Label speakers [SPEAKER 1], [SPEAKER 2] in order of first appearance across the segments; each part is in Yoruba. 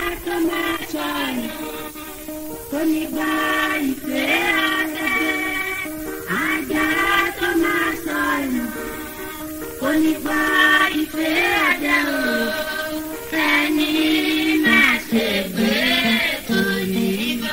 [SPEAKER 1] tó máa sọnù kò ní gba ìfẹ́ àtẹ̀jẹ́ àjàrà tó máa sọnù kò ní gba ìfẹ́ àjẹ́ o fẹ́ni máa ṣe gbé kò ní gbà.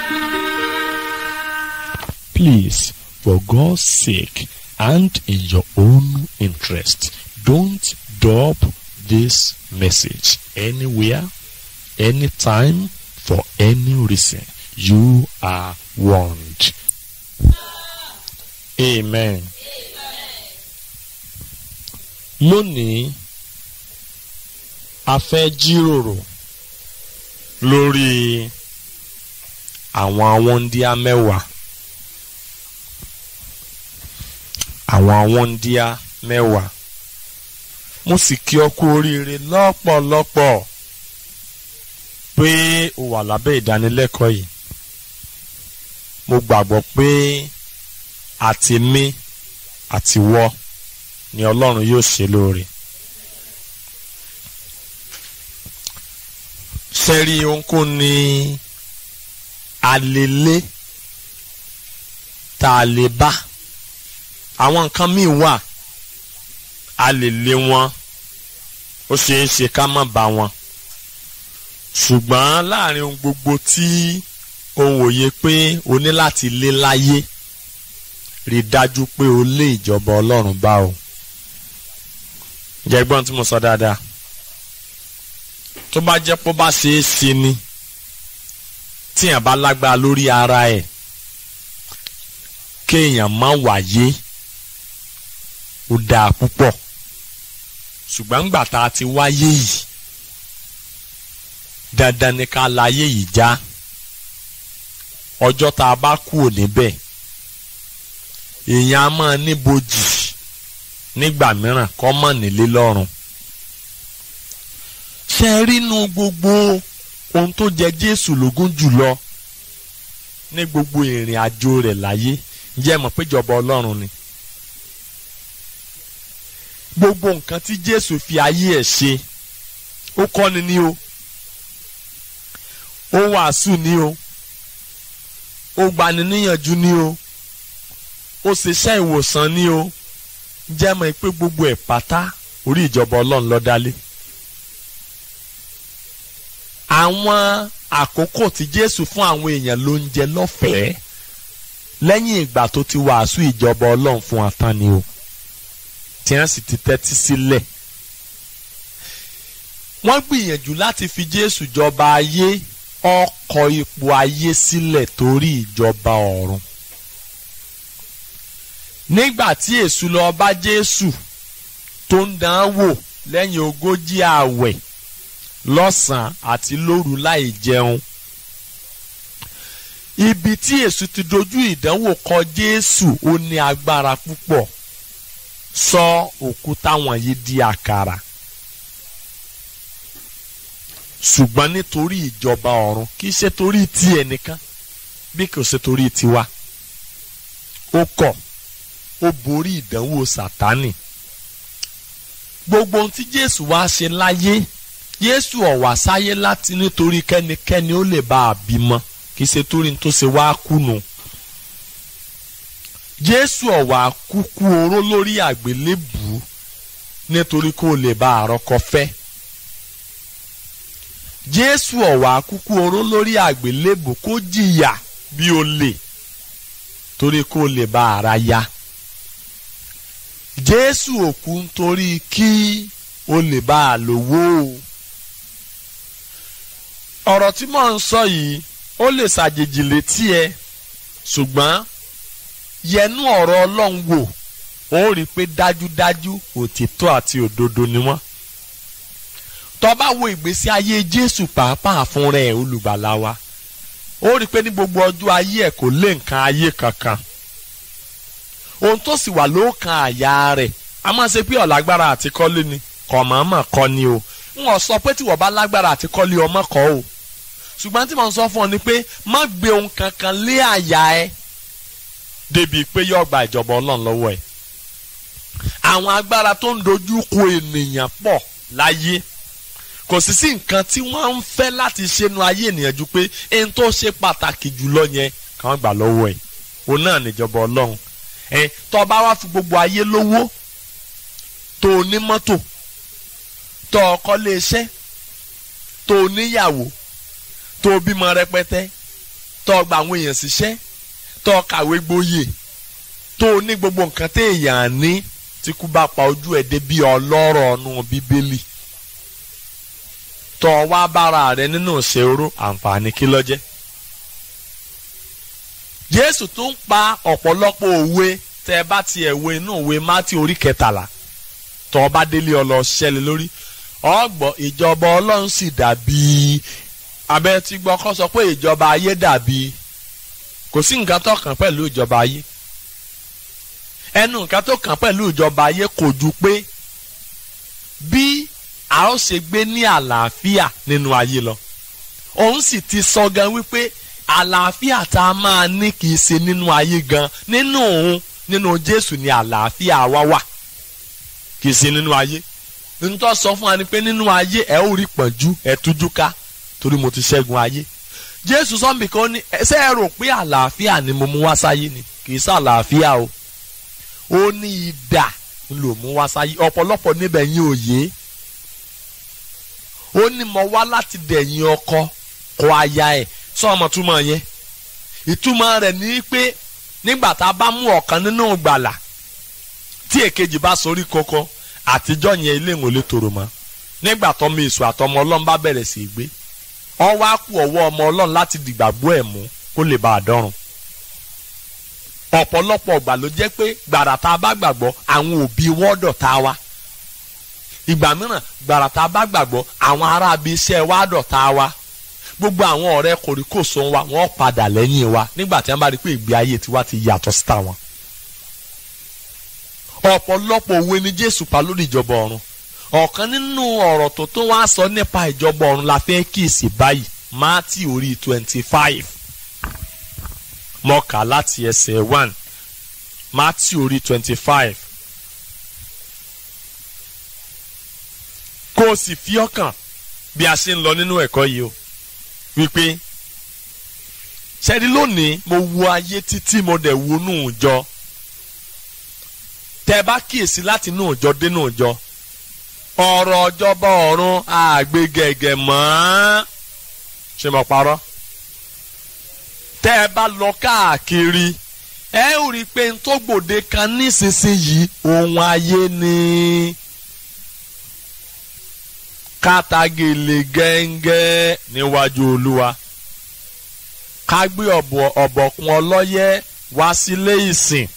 [SPEAKER 2] Please, for God's sake and in your own interest, don't drop this message anywhere, anytime, for any reason. You are warned. Amen. Lónìí, a fẹ́ jíròrò lórí àwọn awọ́ndíá mẹ́wàá. àwọn awọ́ndíá mẹ́wàá. mo sì kí ọ kú oríire lọ́pọ̀lọpọ̀ pé o wà lábẹ́ ìdánilẹ́kọ̀ọ́ yìí. mo gbàgbọ́ pé àti mí àti wọ́ ni Ọlọ́run yóò ṣe lóore. sẹ́rí ohunkóhun ni alélé tá a lè bá àwọn nǹkan míì wà a lè lé wọn ó ṣeé ṣe ká má bá wọn ṣùgbọ́n láàrin ohun gbogbo tí ohun òye pé o ní láti lé láyé rí dájú pé o lé ìjọba Ọlọ́run bá o jẹ́ gbọ́n tí mo sọ dáadáa tó bá jẹ́ pé ó bá ṣeé ṣe ni tíyàn bá lágbára lórí ara ẹ̀ kéèyàn má wáyé ó dáa púpọ̀ ṣùgbọ́n ńgbà tá a ti wáyé yìí dandan ni ká láyé yìí já ọjọ́ tá a bá kúrò níbẹ̀ èèyàn á máa níbojì nígbà mìíràn kọ́ mọ̀ nílé lọ́rùn ṣe rínú gbogbo ohun tó jẹ Jésù lógún jùlọ ní gbogbo ìrìn àjò rẹ̀ láyé ǹjẹ́ mọ̀ pé ìjọba Ọlọ́run ni gbogbo nǹkan tí Jésù fi ayé ẹ̀ ṣe ó kọ́ni ní o ó wàásù ní o ó gbani níyànjú ní o ó ṣiṣẹ́ ìwòsàn ní o jẹ́ mọ̀ pé gbogbo ẹ̀ pátá orí ìjọba Ọlọ́run ló dálé àwọn àkókò tí Jésù fún àwọn èèyàn ló ń jẹ lọ́fẹ̀ẹ́ lẹ́yìn ìgbà tó ti wàásù ìjọba Ọlọ́run fún wa tán ni o tí wọ́n sì ti tẹ́tí sílẹ̀. wọ́n gbìyànjú láti fi Jésù jọba ayé ọkọ̀ ipò ayé sílẹ̀ torí ìjọba ọ̀run. nígbà tí èṣù lọ bá Jésù tó ń dán án wò lẹ́yìn ogójì ààwẹ̀ lọ́sàn-án àti lóru láì jẹun. ibi tí èṣù ti dojú ìdánwò kọ Jésù ó ní agbára púpọ̀ sọ òkúta wọ̀nyí di àkàrà ṣùgbọ́n nítorí ìjọba ọ̀run kì í ṣe torí ti ẹnìkan bí kò ṣe torí tiwa ó kọ̀ ó borí ìdánwò sátánì gbogbo ohun tí Jésù wá ṣe láyé Jésù ọ̀wá sáyé láti nítorí kẹ́nikẹ́ni ó lè bá a bímọ kì í ṣe torí tó ṣe wá kùnú jésù ọ̀wà kúkú oró lórí àgbélébù nítorí kó lè bá àrọ́kọ fẹ́ jésù ọ̀wà kúkú oró lórí àgbélébù kó jìyà bí olè torí kó lè bá ara ya jésù òkú nítorí kí o lè bá a lówó ọ̀rọ̀ tí mò ń sọ yìí ó lè ṣàjèjì létí ẹ ṣùgbọ́n yẹnu ọ̀rọ̀ ọlọ́run wò ó rí i pé dájúdájú òtítọ́ àti òdodo ni wọ́n. tó bá wo ìgbésí ayé jésù pàápàá fún rẹ̀ olùgbàlà wa ó rí i pé ní gbogbo ọjọ́ ayé ẹ̀ kò lé nǹkan ayé kankan. ohun tó sì wà lóòkan àyà rẹ̀ a máa ṣe pé ọ̀lágbára àti kọ́lé ni kọ̀ mọ̀ọ́mọ̀ kọ́ ni o n ò sọ pé tí wọ́n bá lágbára àti kọ́lé ọmọ kọ́ o ṣùgbọ́n tí mo ń sọ fún ọ ni pé má gbé ohun kankan lé àyà ẹ débi pé yóò gba ìjọba ọlọ́run lọ́wọ́ ẹ̀. àwọn agbára tó ń dojú kọ ènìyàn pọ̀ láyé kò sì sí nǹkan tí wọ́n ń fẹ́ láti ṣe nu ayé ènìyàn ju pé ẹni tó ṣe pàtàkì jùlọ yẹn kàn gbà lọ́wọ́ ẹ̀ òun náà níjọba ọlọ́run ẹ tó bá wá fi gbogbo ayé lówó tó o ní mọ́tò tó o kọ́lé iṣẹ́ tó o níyàwó tó o bímọ rẹpẹtẹ tó o gba àwọn èèyàn síṣẹ́ tó o kàwé gboyè tó o ní gbogbo nǹkan téèyàn ní tí kú bá pa ojú ẹ̀ dé bí ọlọ́rọ̀ ọ̀nù bíbélì tó o wá bára rẹ nínú ìṣòro àǹfààní kí ló jẹ́ jésù tún pa ọ̀pọ̀lọpọ̀ òwe tẹ́ ẹ bá tiẹ̀ wo inú òwe mátì orí kẹtàlá tó o bá délé ọlọ ṣẹlẹ̀ lórí ọgbọ ìjọba ọlọ́run sì dàbí abẹ́ tí gbọ́ kọ́ sọ pé ìjọba ayé dàbí kò sí nǹkan tó kàn pẹ̀lú ìjọba ayé ẹnu nǹkan tó kàn pẹ̀lú ìjọba ayé kò ju pé bí a ó ṣe gbé ní àlàáfíà nínú ayé lọ òun sì ti sọ gan wípé àlàáfíà tá a máa ní kì í ṣe nínú ayé gan nínú òun nínú Jésù ni àlàáfíà wa wà kì í ṣe nínú ayé nítorí sọ fún wa ni pé nínú ayé ẹ ó rí pọ̀njú ẹ tújú ká torí mo ti ṣẹ́gun ayé Jésù sọ́nbì kan ní ṣé ẹ rò pé àlàáfíà ni mo mú wá sáyé ni kì í ṣàlàáfíà o ó ní idà ló mú wá sáyé ọ̀pọ̀lọpọ̀ níbẹ̀ yín òye ó ní mo wá láti dẹ̀yìn ọkọ kọ aya ẹ̀ sọ ọmọ túmọ̀ yẹn ìtumọ̀ rẹ̀ ní pé nígbà tá a bá mú ọ̀kan nínú gbàlà tí èkejì bá sorí kọ́kọ́ àtijọ́ yẹn ilé ìwọ̀n lè tòrò mọ́ nígbà tọ́mọ èso àtọmọ ọlọ́run bá bẹ̀rẹ̀ sí í gbé ọ wá kú ọwọ́ ọmọ ọlọ́run láti dìgbàgbọ́ ẹ̀ mú kó lè bá a dọ́run ọ̀pọ̀lọpọ̀ ọgbà ló jẹ́ pé gbàrà tá a bá gbàgbọ́ àwọn òbí wọ́dọ̀ tá a wá ìgbà mìíràn gbàrà tá a bá gbàgbọ́ àwọn ará ibi iṣẹ́ wa dọ̀ tá a wá gbogbo àwọn ọ̀rẹ́ kòríkòsó wa wọ́n padà lẹ́yìn wa nígbà tí wọ́n bá rí pé ìgbé ayé tiwa ti yàtọ̀ sí tàwọn ọ̀pọ̀lọpọ̀ òwe ni Jésù pa lórí ìjọba ọ̀run ọ̀kan nínú ọ̀rọ̀ tó tó wá sọ nípa ìjọba ọ̀run la fẹ́ kíyèsí báyìí Mátì orí twenty five mọ́kà láti ẹsẹ̀ one Mátì orí twenty five kó o sì fi ọkàn bí a ṣe ń lọ nínú ẹ̀kọ́ yìí o wípé ṣẹ́ni lónìí mo wo ayé títí mo dẹ̀ wo nù jọ tẹ́ bá kíyèsí láti inú ìjọ dénú ìjọ ọ̀rọ̀ ọjọ́bọ̀ ọ̀run àgbégẹ̀gẹ̀ mọ́ ṣe mọ̀ parọ́ tẹ́ ẹ bá lọ káàkiri ẹ ó rí i pé n tó gbòde kan nísinsìnyí ohun ayé ni kátàgèlè gẹ́ngẹ́ níwájú olúwa ká gbé ọ̀bọ̀kún ọlọ́yẹ́ wá sílé ìsìn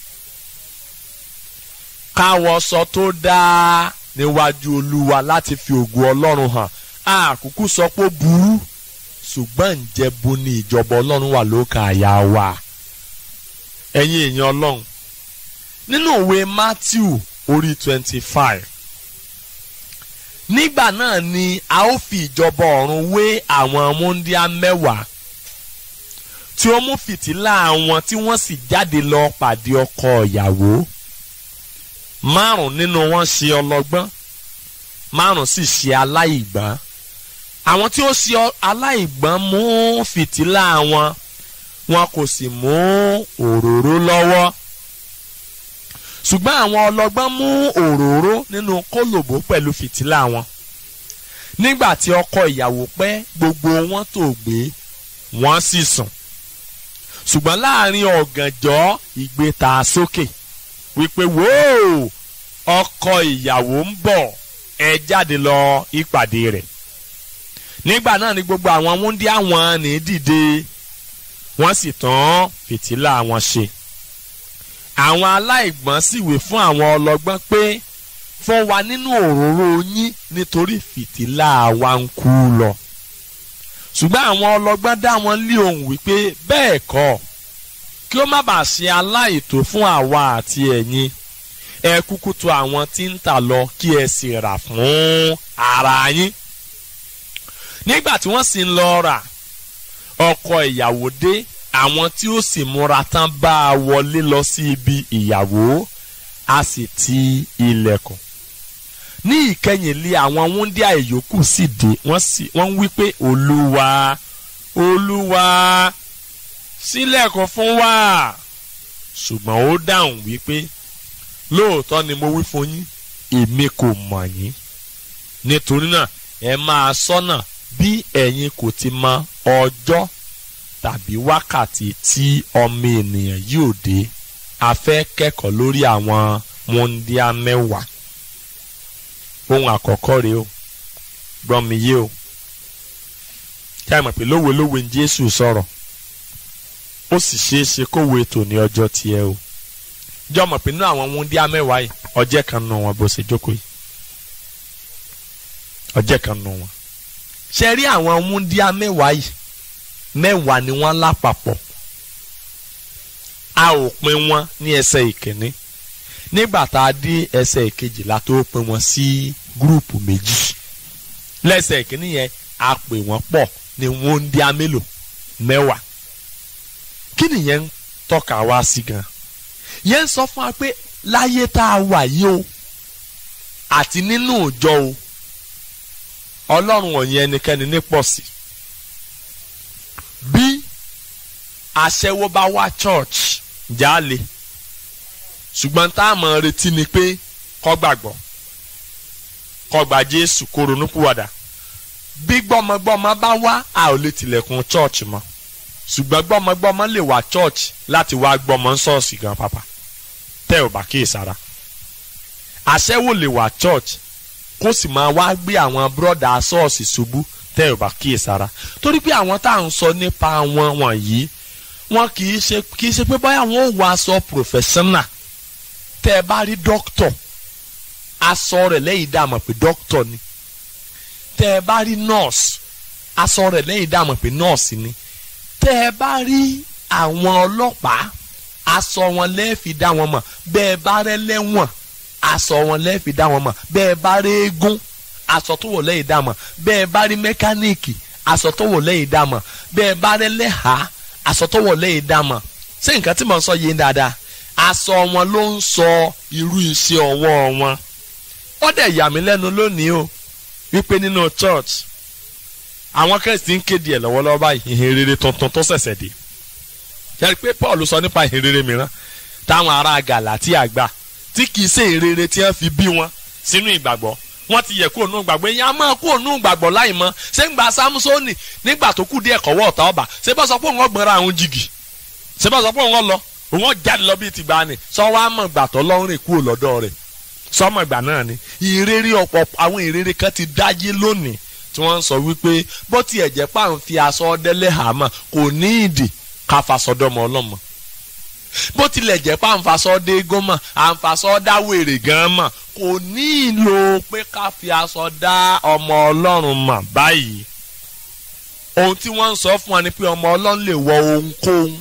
[SPEAKER 2] káwọṣọ tó dáa níwájú olúwa láti fi ògo ọlọ́run hàn àkókò sọ pé ó burú ṣùgbọ́n ǹjẹ́ bo ni ìjọba ọlọ́run wà lókà àyà wa ẹ̀yin èèyàn ọlọ́run nínú ìwé Matthew orí twenty five nígbà náà ni a ó fi ìjọba ọ̀run wé àwọn múndíá mẹ́wàá tí ó mú fìtílà wọn tí wọ́n sì jáde lọ pàdé ọkọ ìyàwó márùn nínú wọn ṣe ọlọ́gbọ́n márùn sì ṣe aláìgbọ́n àwọn tí ó ṣe aláìgbọ́n mú fìtílà wọn wọn kò sì mú òróró lọ́wọ́ ṣùgbọ́n àwọn ọlọ́gbọ́n mú òróró nínú kólòbó pẹ̀lú fìtílà wọn nígbà tí ọkọ ìyàwó pẹ́ gbogbo wọn tó gbé wọ́n sì sùn ṣùgbọ́n láàrin ọ̀gànjọ́ ìgbé ta sókè wípé wóò ọkọ ìyàwó ń bọ̀ ẹ jáde lọ ìpàdé rẹ̀ nígbà náà ni gbogbo àwọn wúndíá wọn ní dìde wọ́n sì tán fìtílà wọn ṣe àwọn aláìgbọ́n sì wí fún àwọn ọlọ́gbọ́n pé fún wa nínú òróró yín nítorí fìtílà wa ń kú lọ ṣùgbọ́n àwọn ọlọ́gbọ́n dá wọn lé ohùn wípé bẹ́ẹ̀ kọ́ kí ó má bàa ṣe aláìtó fún àwa àti ẹ̀yin ẹ kúkú tọ̀ àwọn tí ń tà lọ kí ẹ sì rà fún ara yín nígbà tí wọ́n sì ń lọ rà ọkọ ìyàwó dé àwọn tí ó sì múra tán bá a wọlé lọ sí ibi ìyàwó a sì ti ilẹ̀kùn ní ìkẹyìn lé àwọn wúndíá ìyókù sì dé wọ́n sì wọ́n ń wí pé olúwa olúwa ṣílẹ̀kùn fún wa ṣùgbọ́n ó dáhùn wípé lóòótọ́ ni mo wí fún yín èmi kò mọ̀ yín nítorí náà ẹ máa ṣọ́nà bí ẹ̀yin kò ti mọ ọjọ́ tàbí wákàtí tí ọmọ ènìyàn yóò dé a fẹ́ kẹ́kọ̀ọ́ lórí àwọn wúndíá mẹ́wàá ohun àkọ́kọ́ rèé o gbọ́n mi yé o kí a mọ̀ pé lówe lówe ní Jésù sọ̀rọ̀ ó sì ṣeé ṣe kówó ètò ní ọjọ́ tiẹ̀ o jọ mọ̀ pé nínú àwọn wúndíá mẹ́wàá yìí ọjẹ́ kan nù wọn bó ṣe jókòó yìí ọjẹ́ kan nù wọn. ṣe rí àwọn wúndíá mẹ́wàá yìí mẹ́wàá ni wọ́n lápapọ̀ a ò pín wọn ní ẹsẹ̀ ìkíní nígbà tá a dé ẹsẹ̀ ìkejìlá tó pín wọn sí gúrùpù méjì lẹ́sẹ̀ ìkíní yẹn a pè wọ́n pọ̀ ní wúndíá mélòó mẹ́wàá kí nìyẹn ń tọ́ka wá sí gan yẹn ń sọ fún wa pé láyé tá a wà yìí o àti nínú ìjọ o ọlọ́run ọ̀yìn ẹnikẹ́ni ní pọ̀ sí bí aṣẹ́wó bá wá church jáde ṣùgbọ́n tá a mọ̀ retí ni pé kó gbàgbọ́ kó gba Jésù kó ronúpìwàdà bí gbọ́mọgbọ́mọ bá wá a ò lè tilẹ̀kùn church mọ́ ṣùgbọ́n gbọ́mọgbọ́mọ lè wá church láti wá gbọ́mọ ṣọ́ọ̀ṣì gan pàpà tẹ́ ò bá kíyèsára aṣẹ́wó lè wá church kó sì máa wá gbé àwọn bírọ̀dà ṣọ́ọ̀ṣì ṣubú tẹ́ ò bá kíyèsára torí pé àwọn tá à ń sọ nípa wọn wọ̀nyí wọn kì í ṣe kì í ṣe pé báyà wọn ò wọ aṣọ professional tẹ́ ẹ bá rí doctor aṣọ rẹ̀ lẹ́yìn dá mọ̀ pé doctor ni tẹ́ ẹ bá rí nurse aṣọ rẹ̀ lẹ́yìn dá mọ̀ pé nurse ni tẹ́ ẹ bá rí àwọn ọlọ́pàá aṣọ wọn lẹ́ẹ̀fì dá wọn mọ̀ bẹ́ẹ̀ bá rẹ́ lẹ́wọ̀n aṣọ wọn lẹ́ẹ̀fì dá wọn mọ̀ bẹ́ẹ̀ bá rí eégún aṣọ tó wọ̀ lẹ́yìn dá mọ̀ bẹ́ẹ̀ bá rí mẹkáníìkì aṣọ tó wọ̀ lẹ́yìn dá mọ̀ bẹ́ẹ̀ bá rẹ́ lẹ́hà aṣọ tó wọ̀ lẹ́yìn dá mọ̀ ṣé nǹkan tí mo ń sọ yé dáadáa aṣọ wọn ló ń sọ irú iṣẹ́ ọwọ́ wọn ó dẹ̀ yà mí lẹ́nu lónìí o wípé nínú church àwọn kẹ́sìtì ń kéde ẹ̀ lọ́wọ́lọ́wọ́ báyìí ìhìn rere tuntun tó ṣẹ̀ṣẹ̀ dé yẹ́nì pé Paul sọ nípa ìhìn rere mìíràn táwọn ará Gàlátíà gbà tí kìí ṣe ìrere tí wọ́n fi bí wọn sínú ìgbàgbọ́ wọ́n ti yẹ kó nù gbàgbọ́ ẹ̀yin á máa kó nù gbàgbọ́ láì mọ́ ṣé ń gba Sámúsónì nígbà tó kù díẹ̀ kọ́wọ́ ọ̀tá ọba ṣé bá sọ pé òun ọgbọ̀nra àwọn jìgì ṣé bá sọ pé òun lọ òun jáde lọ bíi tìgbà ni sọ wá mọ̀ gbàtọ́ lọ́rùn kúrò lọ́dọ̀ rẹ̀ sọmọ ìgbà náà ni ìrere ọ̀pọ̀ àwọn ìrere kan ti dáyé lónìí tí wọ́n ń sọ wípé bó tiẹ̀ jẹ́ pà ń fi aṣọ ọdẹ́lẹ̀ hàmà kò ní ìdì ká fasọdọ́mọ ọlọ́mọ bó tilẹ̀ jẹ́ pà ń fasọ dé gómà à ń fasọ dá wèrè gan mọ̀ kò ní ìlò pé ká fi aṣọ dá ọmọ ọlọ́run mọ̀ báyìí ohun tí wọ́n ń sọ fún wa ni pé ọmọ ọlọ́run lè wọ ohunkóhun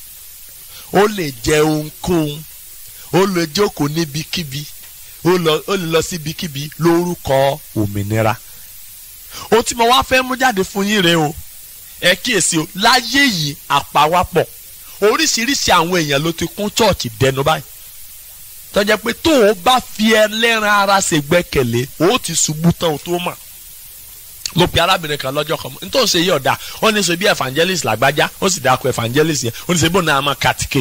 [SPEAKER 2] ó lè jẹ ohunkóhun ó lè jókòó níbikíbi ó lè lọ síbikíbi lórúkọ òmìnira ohun tí mo wá fẹ́ mú jáde fún yín rèé o ẹ kíyèsí o láyé yìí àpawápọ̀ oríṣiríṣi àwọn èèyàn ló ti kún chọ́ọ̀chì dẹnu báyìí tó jẹ́ pé tó o bá fi ẹlẹ́ran ara ṣe gbẹ́kẹ̀lé o ti ṣubú tán o tó mọ̀ mo pe arábìnrin kan lọ́jọ́ kan nítorí ṣe yí ọ̀dà ó ní ṣe bí evangelist làgbájá ó sì dákọ̀ evangelist yẹn ó ní ṣe bó náà máa kàtíkè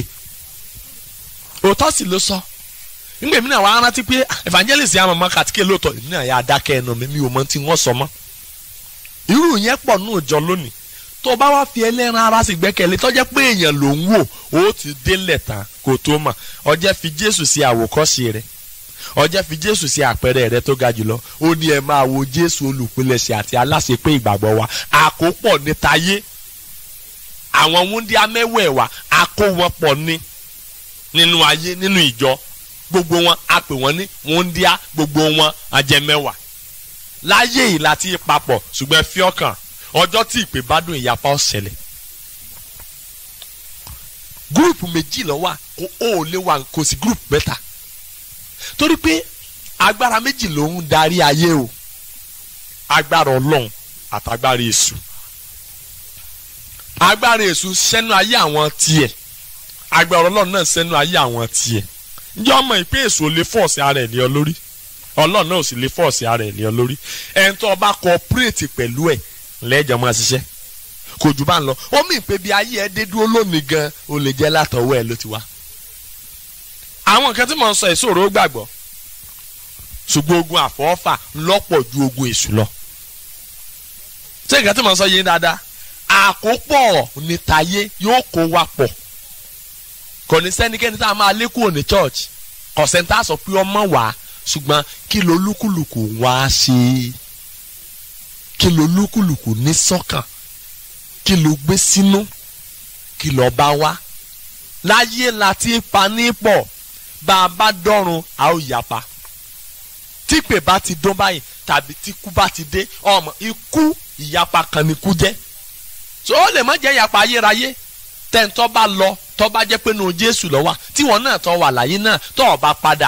[SPEAKER 2] òótọ́ sì ló sọ nígbà èmi náà wàá rántí pé evangelist yẹn máa kàtíkè lóòótọ́ èmi náà yà á dákẹ́ ẹnu mi mi ò mọ tí wọ́n sọ mọ́ irú yẹn pọ̀ ní òòjọ́ lónìí tó o bá wá fi ẹlẹ́ran ara sì gbẹ́kẹ̀lé tó jẹ́ pé èèyàn ló ń wò ó ti délẹ̀ tán kó tó mọ̀ ọjẹ́ fi Jésù sí àwòkọ́ṣe rẹ̀ ọjẹ́ fi Jésù sí àpẹẹrẹ rẹ̀ tó ga jùlọ ó ní ẹ máa wo Jésù olùpilẹ̀ṣẹ̀ àti aláṣepé ìgbàgbọ́ wa àkópọ̀ ní tayé àwọn wúndíá mẹ́wẹ̀ẹ̀wá àkó wọn pọ̀ ní nínú ayé nínú ìjọ gbogbo wọn a pè wọ́n ní wúndíá gbogbo wọn ajẹmẹ́wàá láyé yìí láti papọ̀ ṣùgbọ́n ẹ fi ọkàn ọjọ́ tí ìpè bá dùn ìyapa ọ̀sẹ̀lẹ̀ gúrùpù méjì ló wà kó o lè wà kò sí gúrùpù mẹ́ta torí pé agbára méjì ló ń darí ayé o agbára ọlọ́run àtàgbára èṣù agbára èṣù sẹ́nu ayé àwọn tiẹ̀ agbára ọlọ́run náà sẹ́nu ayé àwọn tiẹ̀ ǹjẹ́ ọmọ ìpè èṣù ò lè fọ́ọ̀sì ara ẹ̀ ní ọ lórí ọlọ́run náà ò sì lè fọ́ọ̀sì ara ẹ̀ lé ọ lórí ẹni tó bá cooperate pẹ̀lú ẹ̀ lẹ́jọ́ máa ṣiṣẹ́ kò jù bá ń lọ ó mì pé bí ayé ẹ dé dúró lónìí gan ó lè jẹ́ látọwọ́ ẹ ló ti wá. àwọn nǹkan tí mò ń sọ ìṣòro gbàgbọ́ ṣùgbọ́n ogun àfọwọ́fà lọ́pọ̀ ju ogun èṣù lọ. ṣé nǹkan tí mò ń sọ yé dáadáa àkópọ̀ ní tayé yóò kó wa pọ̀ kò ní sẹ́nikẹ́ni tá a máa lé kúrò ní church kọ̀sẹ̀ntà sọ pé ọmọ wà ṣùgbọ́n kí ló lúkúlùkù wá ṣe kí ló lúkúlùkù ní sọ́kàn kí ló gbé sínú kí ló bá wá láyé la ti pa ní pọ̀ bá a bá dọ́run a ó yapa típè bá ti dún báyìí tàbí tíkú bá ti dé ọmọ ikú ìyapa kan ni kú jẹ́ so ó lè má jẹ́ ìyapa ayérayé tẹ́ǹtọ́ bá lọ tọ́ bá jẹ́ pé nu Jésù lọ wà tíwọ́n náà tọ́ wà láyé náà tọ́ ọ bá padà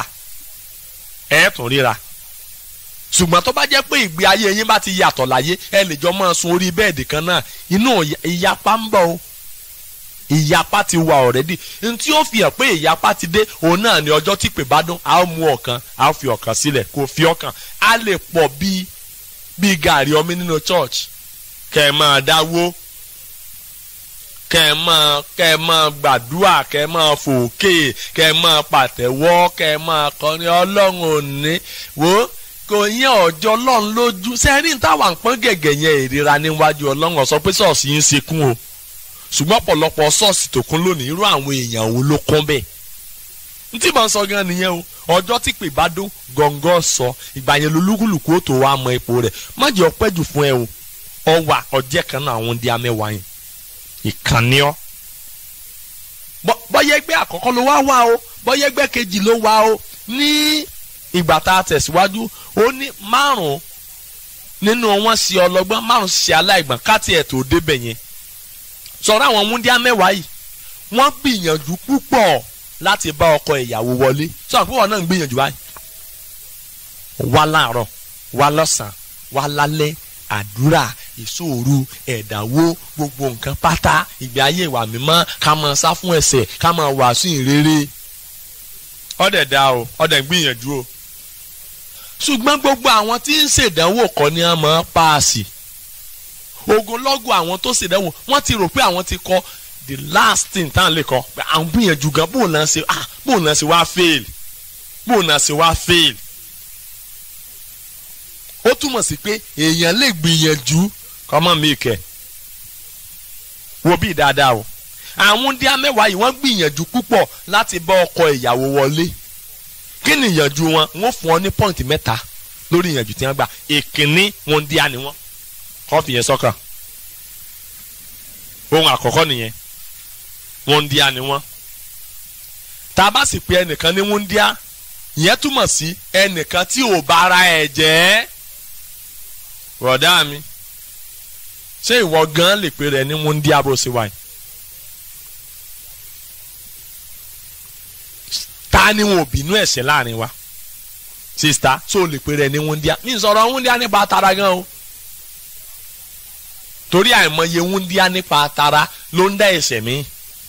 [SPEAKER 2] ẹ̀ tún ríra ṣùgbọ́n tó bá jẹ́ pé ìgbé ayé yín bá ti yàtọ̀ láyé ẹ lè jọ máa sun orí bẹ́ẹ̀dì kan náà inú ìyapa ń bọ̀ o ìyapa ti wà ọ̀rẹ́dì ntí ó fi hàn pé ìyapa ti dé òun náà ni ọjọ́ tí pè bá dún a ó mú ọ̀kan a ó fi ọ̀kan sílẹ̀ kò fi ọ̀kan a lè pọ̀ bíi bíi gàrí omi nínú church kẹ́ ẹ máa dáwó kẹ́ ẹ máa kẹ́ ẹ máa gbàdúrà kẹ́ ẹ máa fòkè kẹ́ ẹ máa pàtẹ́wọ́ kẹ́ ẹ máa kọrin ọlọ́run òní wò ó kò yẹn ọjọ́ ọlọ́run lójú sẹ́rìn táwa ń pọ́n gẹ̀gẹ̀ yẹn ìrira níwájú ọlọ́run ó sọ pé ṣọ́ọ̀ṣì yín ṣe kún o ṣùgbọ́n ọ̀pọ̀lọpọ̀ ṣọ́ọ̀ṣì tó kún lónìí irú àwọn èèyàn wo ló kún bẹ́ẹ̀ n tí mò ń sọ gan nìyẹn o ọjọ́ tí pè bá dún gọ̀ǹgọ̀ sọ ìgbà yẹn lolúkúlùkù ó tó wá mọ ipò rẹ̀ má jẹ́ ọpẹ́ jù fún ẹ o ọwà ọjẹ́ kan náà àwọn di amẹ́wàá yẹn ìkànnì ọ́ bọ́yẹ́ ẹgbẹ́ àkọ́kọ́ ló wá wá o bọ́yẹ́ ẹgbẹ́ kejì ló wá o ní ìgbà tá a tẹ̀síwájú ó ní márùn-ún nínú wọn ṣe ọlọ́gbọ́n márùn-ún ṣe aláìgbọ̀n káàtì ẹ̀ tó débẹ̀ yẹn sọ̀rọ̀ àwọn múndíá mẹ́wàá yìí wọ́n gbìyànjú púpọ̀ láti bá ọkọ ìyàwó wọlé sọ̀rọ̀ púpọ̀ náà ń gbìyànjú báyìí wá láàárọ̀ wá lọ́sàn-án wá lálẹ́ àdúrà ìṣòro ẹ̀dáwó gbogbo nǹkan pátá ìgbé ayé ìwà mímọ́ ká máa sá fún ẹ̀ṣẹ̀ ká máa wàásù ìrere ọ̀dẹ̀ dá o ọ̀dẹ̀ gbìyànjú o ṣùgbọ́n gbogbo àwọn tí ń ṣèdánwò kọ́ ni wọ́n máa paasi ogunlọ́gọ̀ àwọn tó ṣèdánwò wọ́n ti rò pé àwọn ti kọ́ the last thing tá à ń lè kọ́ pé àwọn gbìyànjú gan bóun náà ṣe ah bóun náà ṣe wá fail bóun náà ṣe wá fail ó túmọ̀ sí pé èèyàn lè gbìyànjú kọ́mọ́ mi kẹ̀ wo bí dáadáa o àwọn díá mẹ́wàá yìí wọ́n gbìyànjú púpọ̀ láti bá ọkọ ìyàwó wọlé kí ni ìyànjú wọn wọ́n fún ọ ní pọ́ǹtì mẹ́ta lórí ìyànjú tí wọ́n gbà ìkíní wọn díá ni wọ́n kọ́ fi yẹn sọ́kàn ohun àkọ́kọ́ nìyẹn wọn díá ni wọ́n tá a bá sì pé ẹnìkan ní wọn díá ìyẹn túmọ̀ sí ẹnìkan tí ò bára ẹ̀ jẹ́ rọ̀dá mi ṣé ìwọ gan lè pe rẹ ní wọn díá bó ṣe wáyé. ta ni wọn ò bínú ẹ̀ṣẹ̀ láàrin wa sista tó o lè pe rẹ ní wúndíá ní ìsọ̀rọ̀ wúndíá nípa tara gan o torí àìmọye wúndíá nípa tara ló ń dá ẹ̀ṣẹ̀ mi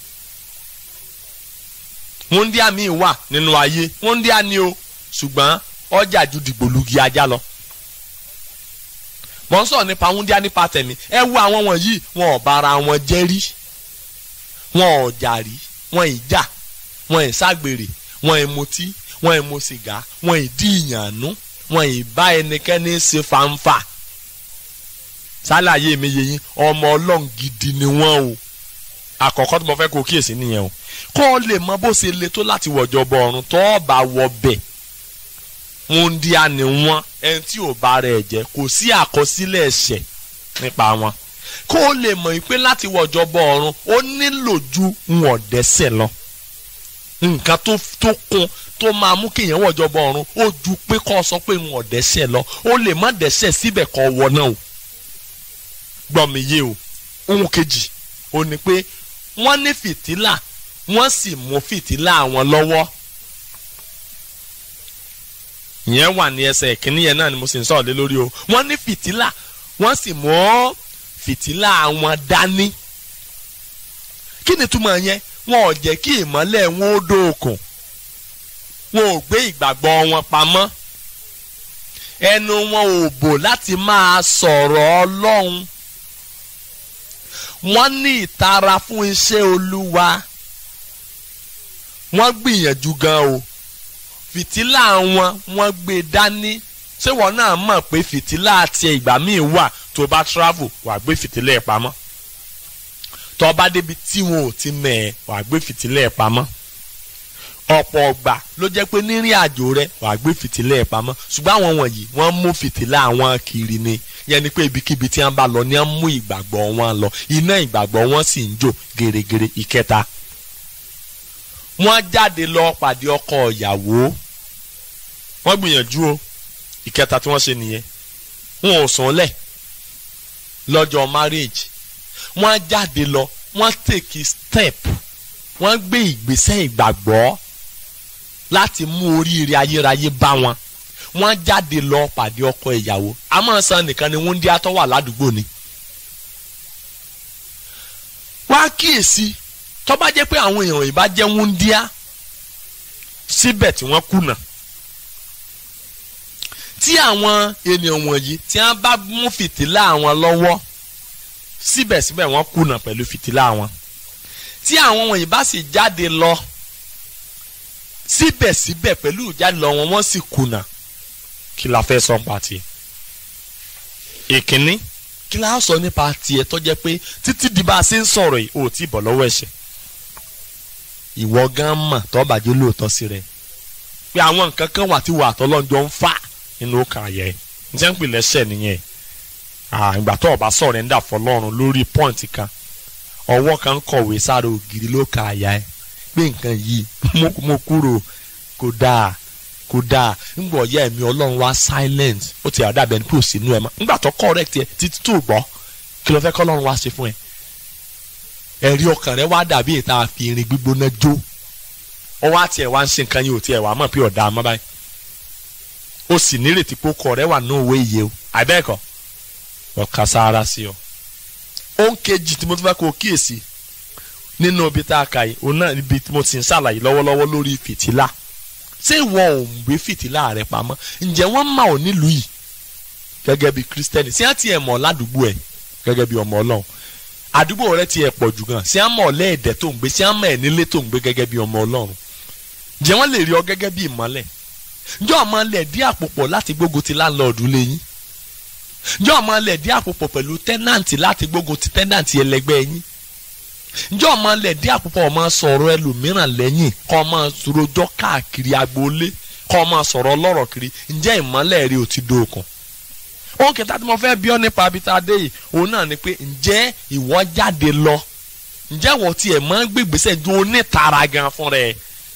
[SPEAKER 2] wúndíá mi wà nínú ayé wúndíá ni o ṣùgbọ́n ọjà ju dìgbòlugi ajá lọ mọ̀ ń sọ̀rọ̀ nípa wúndíá nípa tẹ̀mí ẹ wo àwọn wọ̀nyí wọn ò bára wọn jẹ́ rí wọn ò jà rí wọn ì jà wọn ì ságbèrè wọn ì mutí wọn ì mu sìgá wọn ì dí ìyànú wọn ì bá ẹnikẹ́ni ṣe fanfa sálàyé mi yé yín ọmọ ọlọ́run gidi ni wọ́n o àkọ́kọ́ tí mo fẹ́ kó kíyèsí nìyẹn o kọ́ ọ lè mọ bó ṣe le tó láti wọ̀jọ bọ ọ̀run tó o bá wọ bẹ̀ wọn di àní wọn ẹni tí ò bá rẹ̀ jẹ́ kò sí àkọsílẹ̀ ẹ̀ṣẹ̀ nípa wọn kó o lè mọ̀ pé láti wọ̀jọ bọ ọ̀run ó nílò ju wọn dẹ́ṣẹ̀ lọ nǹkan tó tó kún tó máa mú kéèyàn wọ̀jọ bọ ọ̀run ó ju pé kó o sọ pé wọn dẹ́ṣẹ̀ lọ ó lè má dẹ́ṣẹ̀ síbẹ̀ kó wọ náà o gbọ́ mi yé o ohun kejì ó ní pé wọ́n ní fìtílà wọ́n sì mú fìtílà wọn lọ́wọ́ ìyẹn wà ní ẹsẹ̀ ìkíní yẹn náà ni mo sì ń sọ̀rọ̀ lé lórí o wọ́n ní fìtílà wọ́n sì mú fìtílà wọn dání kí ni túmọ̀ yẹn wọn ò jẹ́ kí ìmọ́lẹ̀ wọn ó dóòkùn wọn ò gbé ìgbàgbọ́ wọn pamọ́ ẹnu wọn ò bò láti máa sọ̀rọ̀ ọlọ́run wọ́n ní ìtara fún iṣẹ́ olúwa wọ́n gbìyànjú gan o fìtílà wọn wọ́n gbé dání ṣé wọn náà mọ̀ pé fìtílà àti ìgbà míì wà tó bá travel wà gbé fìtílà ẹ̀ pamọ́ tó bá débi tí wọn ò ti mẹ̀ ẹ́ wà gbé fìtílà ẹ̀ pamọ́ ọ̀pọ̀ ọgbà ló jẹ́ pé nírìn àjò rẹ wà gbé fìtílà ẹ̀ pamọ́ ṣùgbọ́n àwọn wọ̀nyí wọ́n mú fìtílà wọn kiri ni yẹn ni pé ibikíbi tí wọ́n bá lọ ni wọ́n mú ìgbàgbọ́ wọn lọ iná ìgbàgbọ́ wọn sì ń jò gèrègèrè ìkẹta wọ́n jáde lọ pàdé ọkọ ìyàwó wọ́n gbìyànjú o ìkẹta tí wọ́n ṣe nìyẹn wọn ò sùn lẹ̀ lọ́jọ́ marriage wọ́n jáde lọ wọ́n take step wọ́n gbé ìgbésẹ̀ ìgbàgbọ́ láti mú oríire ayérayé bá wọn wọ́n jáde lọ pàdé ọkọ ìyàwó àmọ́ san nìkan ni wọ́n ń dí atọ́ wà ládùúgbò ni. wá kíyèsí tó bá jẹ́ pé àwọn èèyàn ìbá jẹ́ wúndíá síbẹ̀ tí wọ́n kùnà tí àwọn ènìyàn wọ̀nyí tí wọ́n bá mú fìtílà àwọn lọ́wọ́ síbẹ̀síbẹ̀ wọ́n kùnà pẹ̀lú fìtílà wọn tí àwọn wọ̀nyí bá sì jáde lọ síbẹ̀síbẹ̀ pẹ̀lú ìjáde lọ wọn wọ́n sì kùnà kí la fẹ́ sọ nípa tiẹ̀ ìkíní kí la sọ nípa tiẹ̀ tó jẹ́ pé títí di bá a ṣe ń sọ̀rọ̀ yìí ò tí ì bọ̀ lọ́wọ́ ẹ̀ṣẹ̀ ìwọ gan mọ̀ tó bàjẹ́ lóòótọ́ sí rẹ̀ pé àwọn nǹkan kan wà tí wà tọ́lọ́njọ́ ń fà nínú ọkàn ayẹ njẹ́ ń pè lẹ́sẹ̀ nìyẹn ìgbà tó o bá sọ̀rọ̀ ń dà fọlọ́run lórí pọ́ǹtì kan ọwọ́ kan ń kọ̀wé sára ògiri ló ka àyà ẹ pé nǹkan yìí mo kúrò kò dáa kò dáa ńgbọ̀ ọ̀yá ẹ̀mí ọlọ́run wá silent ó ti àdàbẹ̀ ní kò sínú ẹ̀ mọ́ ńgbà tó correct ẹ títí tó gbọ́ kí ló fẹ́ kọ́ ọlọ́run wá ṣe fún ẹ ẹ̀rí ọkàn rẹ wá dàbí ìta àfi irin gbígbóná jó ọwọ́ àti ẹ̀ wá ń ṣe nǹkan yìí ò tiẹ̀ wá mọ̀ pé ọ̀dà àmọ́ báyìí ó sì nírètí pé ó kọ rẹ wà ní òwe iye o àbẹ́ẹ̀kọ́ ọ̀ka sára sí ọ. ohun kejì tí mo tún fẹ́ kó o kíyèsí nínú ibi tá a kà yìí òun náà ibi tí mo ti ń ṣàlàyé lọ́wọ́lọ́wọ́ lórí fìtílà ṣé ìwọ ò ń gbé fìtílà rẹ pamọ́ ǹjẹ́ wọ́n mà ọ́ nílùú yìí gẹ́gẹ́ bí kírísítẹ́nì sí àti ẹ̀ mọ̀ ládùúgbò ẹ̀ gẹ́gẹ́ bí ọmọ ọlọ́run àdúgbò rẹ ti ẹ̀ pọ̀ jù gan sí àmọ̀ lẹ́ẹ̀dẹ́ tó ń gbé sí àmọ̀ ẹ̀ nílé tó ń gbé gẹ́gẹ́ bí ọmọ ọlọ́run ǹjẹ́ wọ́n lè rí ọ gẹ́gẹ́ bí ìmọ́lẹ̀ ǹjẹ́ ọmọ lẹ̀ dí àpòpọ̀ láti gbógun ti láńlọ́ọ̀dù lẹ́yìn ǹjẹ́ ọmọ lẹ̀ dí àpòpọ̀ pẹ̀lú tẹ́nàntì láti gbógun ti tẹ́nàntì ẹlẹgbẹ́ yín ǹjẹ́ ọmọ lẹ̀ dí àpòpọ̀ ọmọ sọ̀rọ̀ ẹlòmíràn lẹ́yìn kọ́ ọmọ rojọ́ káàkiri agboolé kọ́ ọmọ sọ̀rọ̀ ọlọ́rọ̀ kiri ǹjẹ́ ìmọ́lẹ̀ rí o ti dóòkun ohun kẹta tí mo fẹ́ bí ọ nípa abita dé yìí òun náà ni pé ǹjẹ́ ìwọ jáde lọ ǹjẹ́ wọ́n tiẹ̀ máa ń gbégbèsè ju onítara gan fún rẹ̀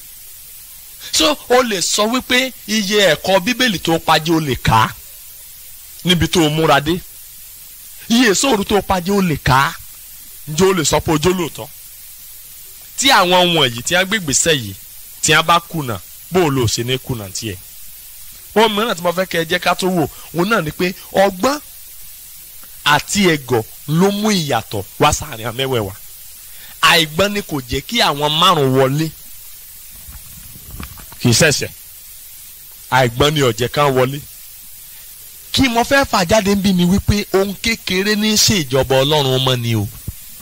[SPEAKER 2] so o lè sọ wípé iye ẹ̀kọ́ bíbélì tó pàjẹ́ o lè kà á níbi tó o múra dé iye sóòrù tó pàjẹ́ o lè kà á ǹjẹ́ o lè sọ pé ojó lóòótọ́ tí àwọn wọ̀nyí tí wọ́n gbégbèsè yìí tí wọ́n bá kùnà bó o lò ṣe ní kùnà tiẹ̀ ohun mìíràn tí mo fẹ́ kẹ́ ẹ jẹ́ ká tó wò òun náà ni pé ọgbọ́n àti ẹ̀gọ̀ ló mú ìyàtọ̀ wá sáàrin àmẹ́wẹ̀wà àìgbọ́n ni kò jẹ́ kí àwọn márùn wọlé kì í ṣẹ̀ṣẹ̀ àìgbọ́n ni ọ̀jẹ̀ kan wọlé kí mo fẹ́ fà jáde ń bí mi wípé ohun kékeré ní í ṣe ìjọba ọlọ́run ọmọ ni o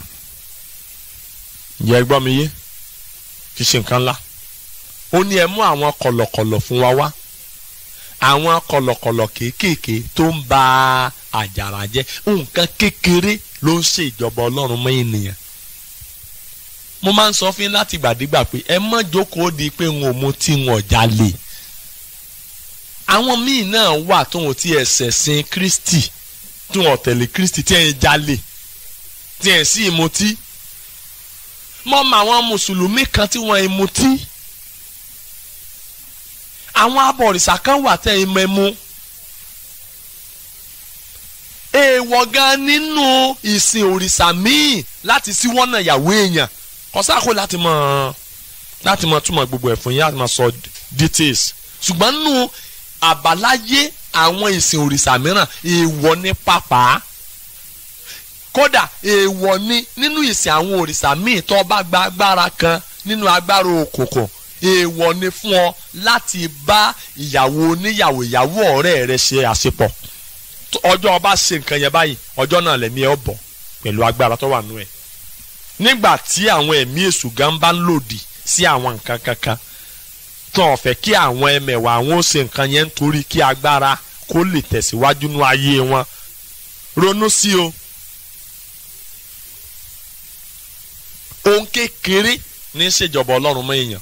[SPEAKER 2] ǹjẹ́ ẹ gbọ́ mi yé kì í ṣe nǹkan ńlá ó ní ẹ mú àwọn kọ̀lọ̀kọ̀lọ̀ fún wa wá àwọn kọ̀lọ̀kọ̀lọ̀ kéékèèké tó ń ba àjàrà jẹ́ nǹkan kékeré ló ń ṣe ìjọba ọlọ́run mọ́ ènìyàn mo máa ń sọ fún yín láti gbàdégbà pé ẹ mọ́ jókòó di pé n ò mu tí n ò jalè àwọn míì náà wà tó wọn ti ẹsẹ̀ sin Kristi tí wọn tẹ̀lé Kristi tí ẹ̀ ń jalè tí ẹ̀ sì mutí mọ́ mọ àwọn mùsùlùmí kan tí wọ́n ń mutí àwọn abọ̀rìṣà kan wà tẹ́ ẹ mẹ́mú èèwọ̀ gan nínú ìsìn òrìṣà míì láti síwọ́nà ìyàwó èèyàn kọ́sáàkó láti mọ̀ láti mọ̀ túmọ̀ gbogbo ẹ̀ fún yín láti mọ̀ sọ details ṣùgbọ́n nínú àbáláyé àwọn ìsìn òrìṣà mìíràn èèwọ̀ ní pàpà kódà èèwọ̀ ní nínú ìsìn àwọn òrìṣà míì tó bá gba agbára kan nínú agbára òkùnkùn èèwọ̀ ni fún ọ láti bá ìyàwó oníyàwó ìyàwó ọ̀rẹ́ rẹ ṣe àṣepọ̀ ọjọ́ ọba ṣe nǹkan yẹn báyìí ọjọ́ náà lẹ̀mí ẹ bọ̀ pẹ̀lú agbára tó wà nú ẹ̀ nígbà tí àwọn ẹ̀mí èṣù gan bá ń lòdì sí àwọn nǹkan kankan tó ń fẹ́ kí àwọn ẹmẹ̀wà àwọn ó ṣe nǹkan yẹn nítorí kí agbára kó lè tẹ̀síwájú nú ayé wọn ronú sí o ohun kékeré ní í ṣèjọba ọlọ́run mọ́ èèyàn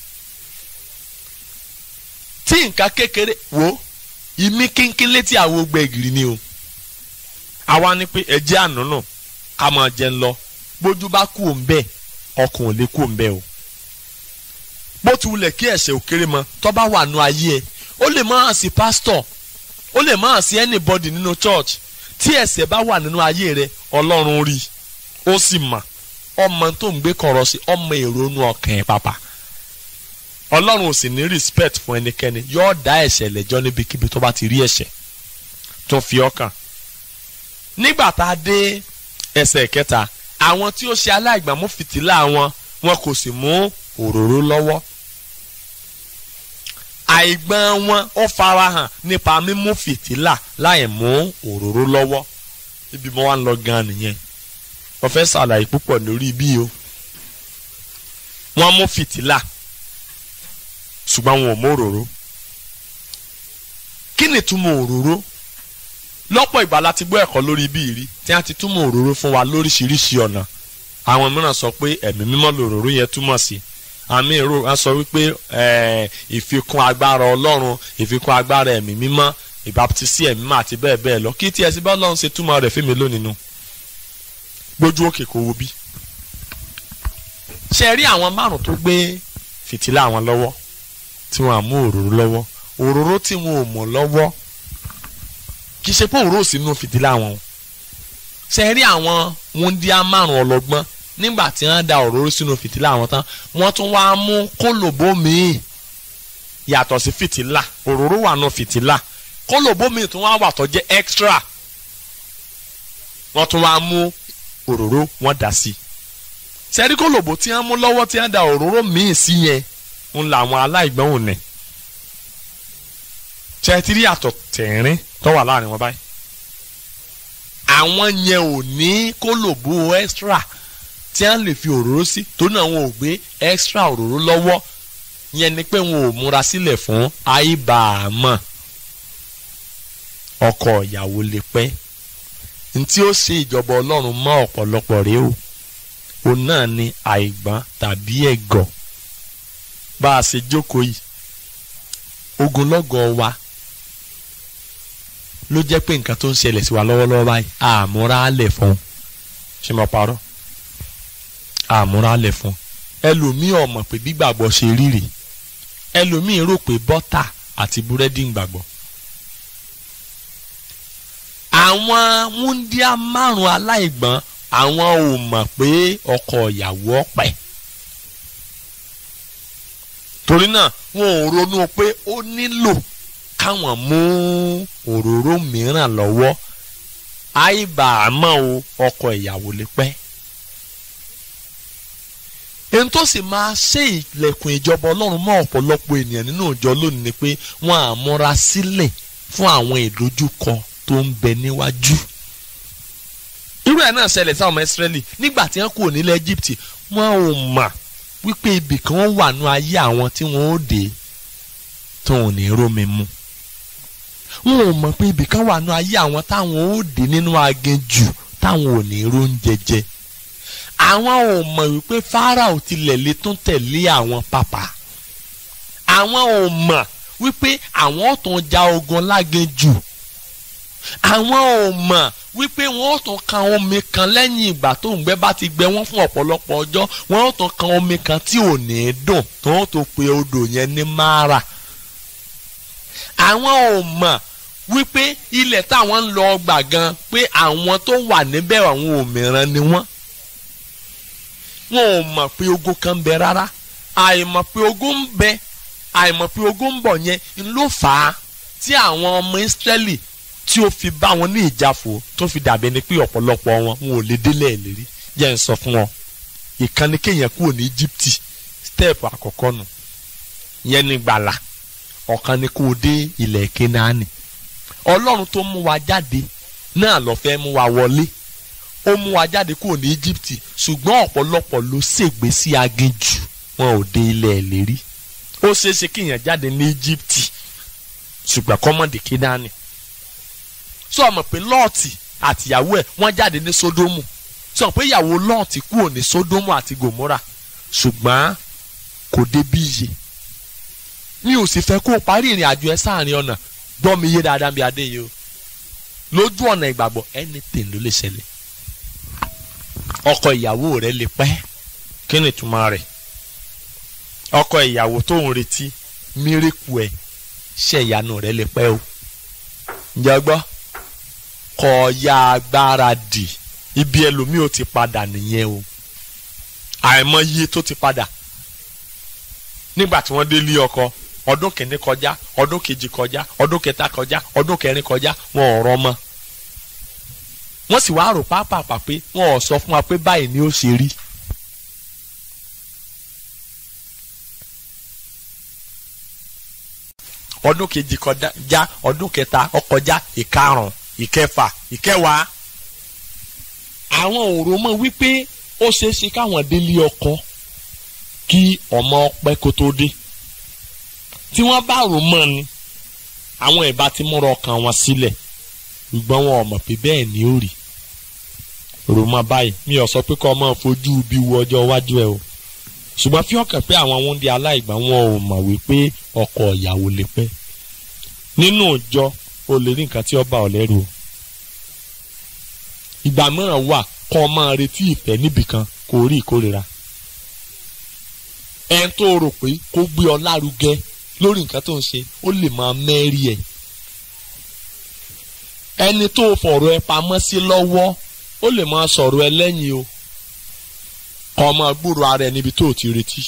[SPEAKER 2] tí nǹkan kékeré wo ìmí kínkín létí àwọn gbẹ̀gìrì ni o àwa ni pé ẹjẹ́ ànúnù ká máa jẹ ń lọ bójú bá kú òun bẹ́ẹ̀ ọkàn ò lè kú òun bẹ́ẹ̀ o bó ti wulẹ̀ kí ẹ̀ṣẹ̀ òkèrè mọ tó bá wà nù ayé ẹ̀ ó lè má hàn sí pásítọ̀ ó lè má hàn sí anybody nínú church tí ẹ̀ṣẹ̀ bá wà nínú ayé rẹ̀ ọlọ́run rí ó sì mà ọmọ tó ń gbé kọ̀rọ̀ sí ọmọ èrò inú ọkàn ẹ̀ pàpà ọlọ́run ò sì ní respect fún ẹnikẹ́ni yóò dá ẹ̀ṣẹ̀ lẹ́jọ́ níbikíbi tó bá ti rí ẹ̀ṣẹ̀ tó fi ọkàn nígbà tá a dé ẹsẹ̀ kẹta àwọn tí ó ṣe aláìgbàmú fìtílà wọn wọn kò sì mú òróró lọ́wọ́ àìgbọ́n wọn ó farahàn nípa mímú fìtílà láì mú òróró lọ́wọ́ ibi mo wá ń lọ gan nìyẹn wọ́n fẹ́ ṣàlàyé púpọ̀ lórí bí o wọ́n mú fìtílà ṣùgbọ́n wọn ò mú òróró kí ni túmọ̀ òróró lọ́pọ̀ ìgbà la ti gbọ́ ẹ̀kọ́ lórí bí rí tí a ti túmọ̀ òróró fún wa lóríṣiríṣi ọ̀nà àwọn mìíràn sọ pé ẹ̀mí mímọ́ lòróró yẹn túmọ̀ sí àmì ìró a sọ wípé ìfikún agbára ọlọ́run ìfikún agbára ẹ̀mí mímọ́ ìbáptísí ẹ̀mí mímọ́ àti bẹ́ẹ̀ bẹ́ẹ̀ lọ kí tí ẹ sì bá ọlọ́run ṣe túmọ̀ rẹ̀ fún mi lónìí nu gbójú òkè kò wo bí. ṣe rí àwọn márùn tó gbé fìtílà àwọn lọ́wọ́ tí wọ́n á mú òróró lọ́wọ́ òróró tí wọn ò mọ̀ lọ́wọ́ kì í ṣe pé òróró sínú fìtílà wọn ṣe rí àwọn wúndíá márùn ọlọ́gbọ́n nígbà tí wọ́n da òróró sínú fìtílà wọn tán wọ́n tún wá mú kólòbó míì yàtọ̀ sí fìtílà òróró wà nù fìtílà kólòbó míì tún wá wà tó jẹ́ extra wọ́n tún wá mú òróró wọ́n dà sí ṣe rí kólòbó tí wọ́n mú lọ́wọ́ tí wọ́n da òróró míì sí yẹn ń la àwọn aláìgbọ́n òní ṣe ti rí àtọ̀ tẹ̀rín tó wà láàrin wọn báyìí àwọn yẹn ò ní kólòbó extra tí wọ́n lè fi òróró sí torí náà wọn ò gbé extra òróró lọ́wọ́ yẹn ni pé wọn ò múra sílẹ̀ fún àìbàámọ̀ ọkọ ìyàwó lè pẹ́ ntí ó ṣe ìjọba ọlọ́run mọ́ ọ̀pọ̀lọpọ̀ rèé o òun náà ni àìgbọ́n tàbí ẹ̀gọ̀ bá a ṣe jókòó yìí ogunlọ́gọ̀ wa ló jẹ́ pé nǹkan tó ń ṣẹlẹ̀ sí wa lọ́wọ́lọ́wọ́ báyìí àmúra lẹ̀ fún ṣé mo parọ́ àmúra lẹ̀ fún ẹlòmíì ọmọ pé gbígbàgbọ́ ṣe rírì ẹlòmíì rò pé bọ́tà àti búrẹ́dì ń gbàgbọ́. àwọn wúndíá márùn aláìgbọ́n àwọn ò mọ̀ pé ọkọ ìyàwó ọ̀pẹ torí náà wọn ò ronú pé ó nílò káwọn mú òróró mìíràn lọ́wọ́ àìbàámọ̀ o ọkọ ìyàwó lè pẹ́. ẹni tó sì máa ṣe ìlẹ̀kùn ìjọba ọlọ́run mọ́ ọ̀pọ̀lọpọ̀ ènìyàn nínú ìjọ lónìí ni pé wọ́n á múra sílẹ̀ fún àwọn ìdojúkọ tó ń bẹ níwájú. irú ẹ̀ náà ṣẹlẹ̀ sáwọn ọmọ ìsírẹ́lì nígbà tí wọ́n kúrò nílẹ̀ Egypt wọ́n ò mà wípé ibì kan wà nú ayé àwọn tí wọ́n ó dé tó ò ní rómi mu wọn ò mọ̀ pé ibì kan wà nú ayé àwọn táwọn ó dé nínú aginjù táwọn ò ní róúnjẹ jẹ àwọn ò mọ̀ wípé Fáráò tilẹ̀ lè tún tẹ̀lé àwọn pàpà àwọn ò mọ̀ wípé àwọn ò tún ja ogun láginjù àwọn ò mọ̀ wípé wọn ò tún kan omi kan lẹ́yìn ìgbà tó ń gbẹ bá ti gbẹ wọ́n fún ọ̀pọ̀lọpọ̀ ọjọ́ wọn ò tún kan omi kan tí ò ní dùn tó ń tó pe odò yẹn ní Mara àwọn ò mọ̀ wípé ilẹ̀ táwọn ń lọ gbà gan pé àwọn tó wà níbẹ̀ àwọn òmìrán ni wọ́n wọn ò mọ̀ pé ogun kan ń bẹ rárá àìmọ̀ pé ogun ń bẹ àìmọ̀ pé ogun ń bọ̀ yẹn ló fà á tí àwọn ọmọ Ísírẹ́lì tí ó fi bá wọn ní ìjáfò tó fi dàbí ẹni pé ọ̀pọ̀lọpọ̀ wọn wọn ò lè délẹ̀ ìlérí jẹ́ ń sọ fún wọn ìkànnì kéèyàn kúrò ní Íjíbítì stẹ́ẹ̀pù àkọ́kọ́ nù yẹn ní gbàlà ọ̀kan ni kó o dé ilẹ̀ Kénáánì ọlọ́run tó mú wa jáde náà ló fẹ́ mú wa wọlé ó mú wa jáde kúrò ní Íjíbítì ṣùgbọ́n ọ̀pọ̀lọpọ̀ ló ṣègbé sí aginjù wọn ò dé ilẹ̀ ìlérí ó ṣeéṣe kéèyàn jáde ní Íjíbítì ṣùgbọ́n kọ́mọ̀dé Kénáánì sọ ma pé lọ́ọ̀tì àtìyàwó ẹ̀ wọ́n jáde ní Sódómù sọ pé ìyàwó lọ́ọ̀tì kúrò ní Sódómù àti Gòmórà ṣùgbọ́n kò débi iye mi ò sì fẹ́ kó o parí ìrìn àjò ẹ sáàrin ọ̀nà gbọ́ mi yé dáadáa bí adé yìí o lójú ọ̀nà ìgbàgbọ́ anything ló lè ṣẹlẹ̀ ọkọ ìyàwó rẹ lè pẹ́ kí ni ìtumọ̀ rẹ̀ ọkọ ìyàwó tó ń retí mírèkù ẹ̀ ṣe ìyanu rẹ lè pẹ́ o ǹjẹ́ gbọ́ kọ́ ya agbára dì ibi ẹlòmíì ò ti padà nìyẹn o àìmọye tó ti padà nígbà tí wọ́n dé lé ọkọ ọdún kìíní kọjá ọdún kejì kọjá ọdún kẹta kọjá ọdún kẹrin kọjá wọn ò rọmọ wọ́n sì wá rò pápápá pé wọn ò sọ fún wa pé báyìí ni ó ṣe rí. ọdún kejì kọjá ọdún kẹta ọkọjá ìkarùn ìkẹfà ìkẹwàá àwọn òrò mọ̀ wípé ó ṣeé ṣe káwọn délé ọkọ kí ọmọ ọpẹ kó tó dé tí wọ́n bá rò mọ́ ni àwọn ìbá ti múra ọkàn wọn sílẹ̀ ṣùgbọ́n wọn ò mọ̀ pé bẹ́ẹ̀ ni ó rí rò mọ́ báyìí mi ò sọ pé kọ́ ọmọ fojú bí wo ọjọ́ iwájú ẹ o ṣùgbọ́n fi ọkàn pé àwọn wọ́n di aláìgbà wọn ò mọ̀ wípé ọkọ ìyàwó lè pẹ́ nínú ìjọ o lè rí nǹkan tí ó bá ọ lẹ́rù o ìgbà mìíràn wà kọ́ ọ máa retí ìfẹ́ níbìkan kò rí ìkórira ẹn tó rò pé kó gbé ọ lárugẹ lórí nǹkan tó ń ṣe ó lè máa mẹ́rí ẹ̀ ẹni tó fọ̀rọ̀ ẹ pamọ́ sí lọ́wọ́ ó lè máa sọ̀rọ̀ ẹ lẹ́yìn o kọ́ ọ máa gbúrò ara ẹ níbi tó o ti retí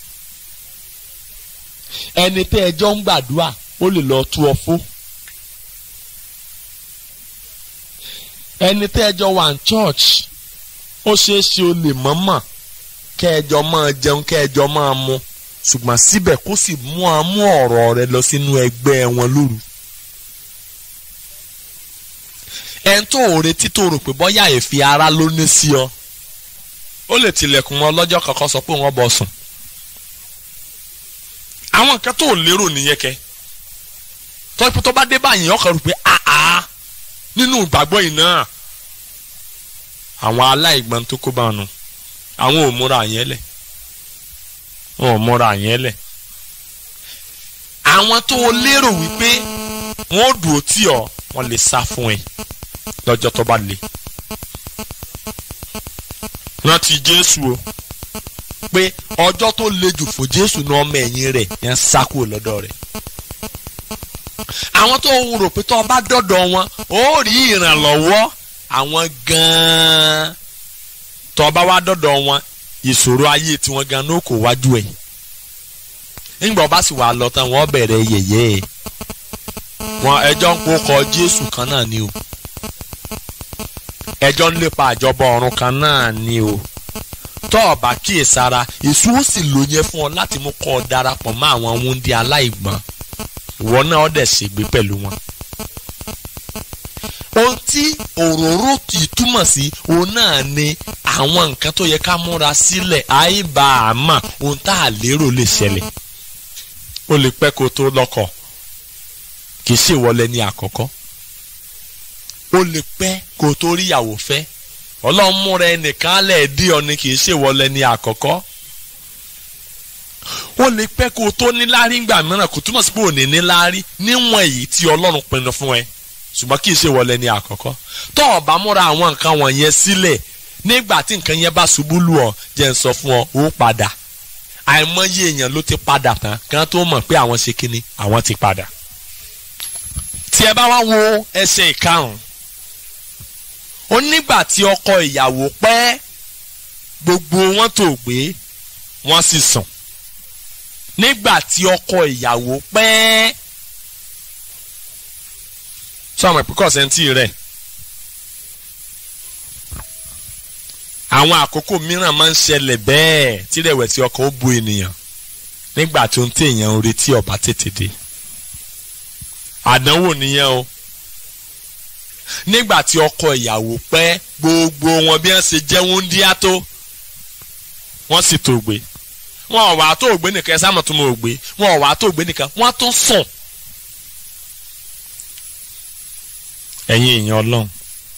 [SPEAKER 2] ẹni tẹ́ ẹjọ́ ń gbàdúrà ó lè lọ tú ọ fó ẹni tẹ́ ẹjọ́ wà ní church ó ṣeé ṣe o lè mọ̀ọ́mọ̀ kẹjọ máa jẹun kẹjọ máa mu ṣùgbọ́n síbẹ̀ kó sì mú amú ọ̀rọ̀ rẹ lọ sínú ẹgbẹ́ wọn lóru. ẹn tó ò retí tó rò pé bọ́yá èéfì ara ló ní sí ọ ó lè tilẹ̀kùn wọn lọ́jọ́ kankan sọ pé wọ́n bọ̀ sùn. àwọn nǹkan tó ò lérò nìyẹn kẹ tọ́pẹ́ tó bá dé báyìí ọkàn rò pé àá nínú ìgbàgbọ́ yìí náà àwọn aláìgbọ́n tó kó bá wọn nù àwọn ò múra yẹn lẹ̀ wọn ò múra yẹn lẹ̀ àwọn tó o lérò wípé wọn ò dùn ó tì ọ́ wọn lè sá fún ẹ lọ́jọ́ tó bá le rántí Jésù o pé ọjọ́ tó le jù fún Jésù ní ọmọ ẹ̀yìn rẹ̀ yẹn sá kúrò lọ́dọ̀ rẹ̀ àwọn tó o rò pé tó o bá dọ̀dọ̀ wọn ó rí ìrànlọ́wọ́ àwọn gan-an tó bá wá dọ̀dọ̀ wọn ìṣòro ayé tiwọn gan ló kò wájú ẹ̀ nígbà bá sì wà lọ tán wọ́n bẹ̀rẹ̀ yẹ̀yẹ́ ẹ̀ wọn ẹjọ́ ń kó kọ Jésù kan náà ni o ẹjọ́ ń lépa àjọbọ ọ̀run kan náà ni o tọ́ ọ bá kíyèsára èso ó sì lò yẹn fún ọ láti mú kọ́ ọ darapọ̀ mọ́ àwọn wúndí aláìgbọ́n ìwọ náà ọ dẹ̀ ṣègbé pẹ̀lú wọn ohun tí òróró kì í túmọ̀ sí òun náà ni àwọn nǹkan tó yẹ ká múra sílẹ̀ àìbá àmà ohun tá a lérò lè ṣẹlẹ̀ ó lè pẹ́ kó tó lọ́kọ kì í ṣèwọlé ní àkọ́kọ́ ó lè pẹ́ kó tó rí ìyàwó fẹ́ ọlọ́run múra ẹnìkan lẹ̀ dí ọ ni kì í ṣèwọlé ní àkọ́kọ́ ó lè pẹ́ kó tó níláárí ńgbà mìíràn kò túmọ̀ sí pé ò ní níláárí níwọ̀n èyí tí ọlọ́run pinnu fún ẹ ṣùgbọ́n kì í ṣe wọlé ní àkọ́kọ́ tó o bá múra àwọn nǹkan wọ̀nyẹn sílẹ̀ nígbà tí nǹkan yẹn bá ṣubú lù ọ́ jẹ́ ń sọ fún ọ ó padà àìmọye èèyàn ló ti padà tán kí tó mọ̀ pé àwọn ṣe kíni àwọn ti padà. tí ẹ bá wá wo ẹsẹ̀ ìkarùn-ún ó nígbà tí ọkọ ìyàwó pẹ́ gbogbo wọn tó gbé wọ́n sì sùn nígbà tí ọkọ ìyàwó pẹ́ sọmọ ìpínkọ̀ sẹ́ńtì rẹ̀ àwọn àkókò mìíràn máa ń ṣẹlẹ̀ bẹ́ẹ̀ tí rẹ̀wẹ̀sì ọkàn ó bu ènìyàn nígbà tí ohun tí èèyàn ń retí ọba tètè dé àdánwò nìyẹn o nígbà tí ọkọ ìyàwó pẹ́ gbogbo wọn bí wọ́n ṣe jẹ́ wúńdíá tó wọ́n sì tó gbé wọn ò wá tó gbé nìkan ẹ sáà mọ̀ tó mọ̀ gbé wọn ò wá tó gbé nìkan wọ́n tún sùn. ẹ̀yin èèyàn ọlọ́run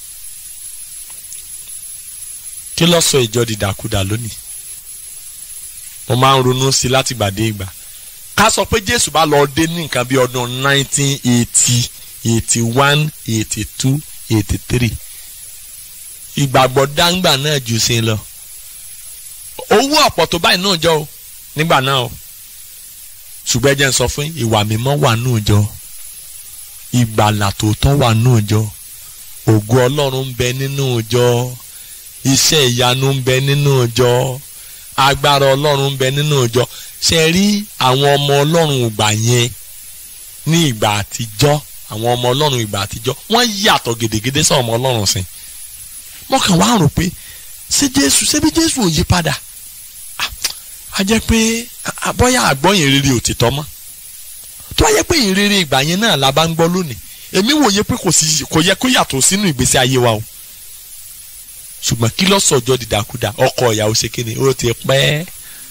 [SPEAKER 2] kí ló sọ ìjọ dìdàkudà lónìí mo máa ń ronú sí i láti gbà dé ìgbà ká sọ pé jésù bá lọ dé ní nǹkan bí ọdún nineteen eighty eighty one eighty two eighty three ìgbàgbọ́ dáńgbà náà jù sí i lọ owó ọ̀pọ̀ tó báyìí náà jọ o nígbà náà o ṣùgbọ́n ẹ jẹ́ n sọ fún ìwà mímọ́ wà náà jọ ìgbàlà tòótọ́ wà náà jọ ògo ọlọ́run ń bẹ nínú jọ iṣẹ́ ìyanu ń bẹ nínú jọ agbára ọlọ́run ń bẹ nínú ìjọ ṣe rí àwọn ọmọ ọlọ́run ìgbà yẹn ní ìgbà àtijọ́ àwọn ọmọ ọlọ́run ìgbà àtijọ́ wọ́n yàtọ̀ gèdègèdè sọ ọmọ ọlọ́run sìn wọ́n kàn wá rò pé ṣé jésù ṣé bí jésù ò yí padà a jẹ́ pé bóyá àgbọ́yìn rere ò ti tọ́ mọ́ tó wáyé pé ìrere ìgbà yẹn náà la bá ń gbọ́ lónìí èmi wòye pé kò yẹ kó yàtọ̀ sínú ìgbésí ayé wa o ṣùgbọ́n kí ló sọ̀jọ́ dìdàkudà ọkọ ìyàwó ṣe kí ni ó ti pẹ́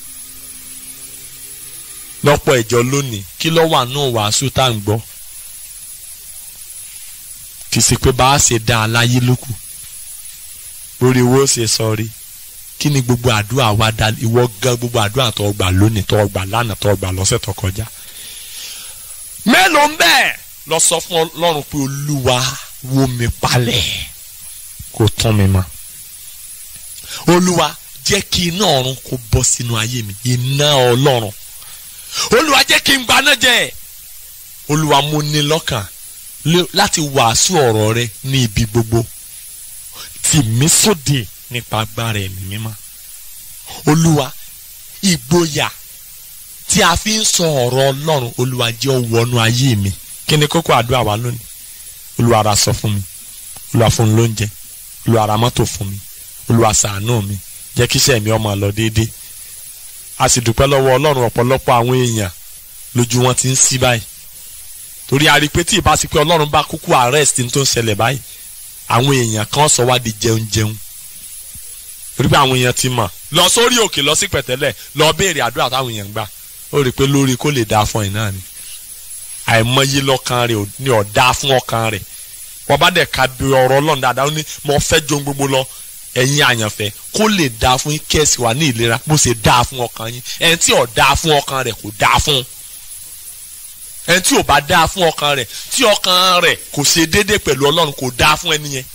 [SPEAKER 2] lọ́pọ̀ ìjọ lónìí kí ló wà nù wàásù tá à ń gbọ́ kì í ṣe pé bá a ṣe dá a láyé lókù lórí owó ṣe sọrí kí ni gbogbo àdúrà wa dá ìwọ gan gbogbo àdúrà tó gbà lónìí tó gbà lánàá tó gbà lọ́sẹ̀ tó kọjá mélòó ń bẹ́ẹ̀ lọ sọ fún ọlọ́run pé olúwa wó mi palẹ̀ kó tán mi mọ́ olúwa jẹ́ kí iná ọ̀run kó bọ́ sínú ayé mi iná ọlọ́run olúwa jẹ́ kí n gbaná jẹ́ olúwa mo ní lọ́kàn láti wàásù ọ̀rọ̀ rẹ ní ibi gbogbo tì mí sóde nípa agbára ẹ̀mí mímọ́ olúwa ìgboyà tí a fi ń sọ ọ̀rọ̀ ọlọ́run olúwa jẹ́ ó wọnú ayé mi kí ni kókó àdúrà wa lónìí olúwa ra sọ fún mi olúwa fún mi lóúnjẹ olúwa ra mọ́tò fún mi olúwa ṣàánú mi jẹ́ kí iṣẹ́ mi ọmọ lọ déédéé a sì dúpẹ́ lọ́wọ́ ọlọ́run ọ̀pọ̀lọpọ̀ àwọn èèyàn lójú wọn ti ń sí báyìí torí a rí i pé tí ìbá sí pé ọlọ́run bá kúkú arrest tó ń ṣẹlẹ̀ báyìí àwọn èèyàn kan sọ wá di jẹun jẹun torí pé àwọn èèyàn ti mọ̀ lọ sórí òkè lọ sí pẹ̀tẹ́lẹ̀ lọ béèrè àdúrà táwọn èèyàn gbà ó rí i pé lórí kó lè dáa fún ẹ̀ náà ni àìmọye lọ́kàn rẹ̀ ní ọ̀dá fún ọkàn rẹ̀ wọ́n bá dẹ̀ ka bí ọ̀rọ̀ ọlọ́run dáadáa ó ní mo fẹ́ jó gbogbo lọ ẹ̀yin àyànfẹ́ kó lè dáa fún yín kẹ́sì wà ní ìlera bó ṣe dáa fún ọkàn yín ẹni tí ò dáa fún ọkàn rẹ̀ kò dáa fún ẹni tí ò bá dáa fún ọkàn rẹ̀ tí ọkàn rẹ̀ kò ṣe déédéé pẹ̀lú ọlọ́run kò dáa fún ẹni yẹn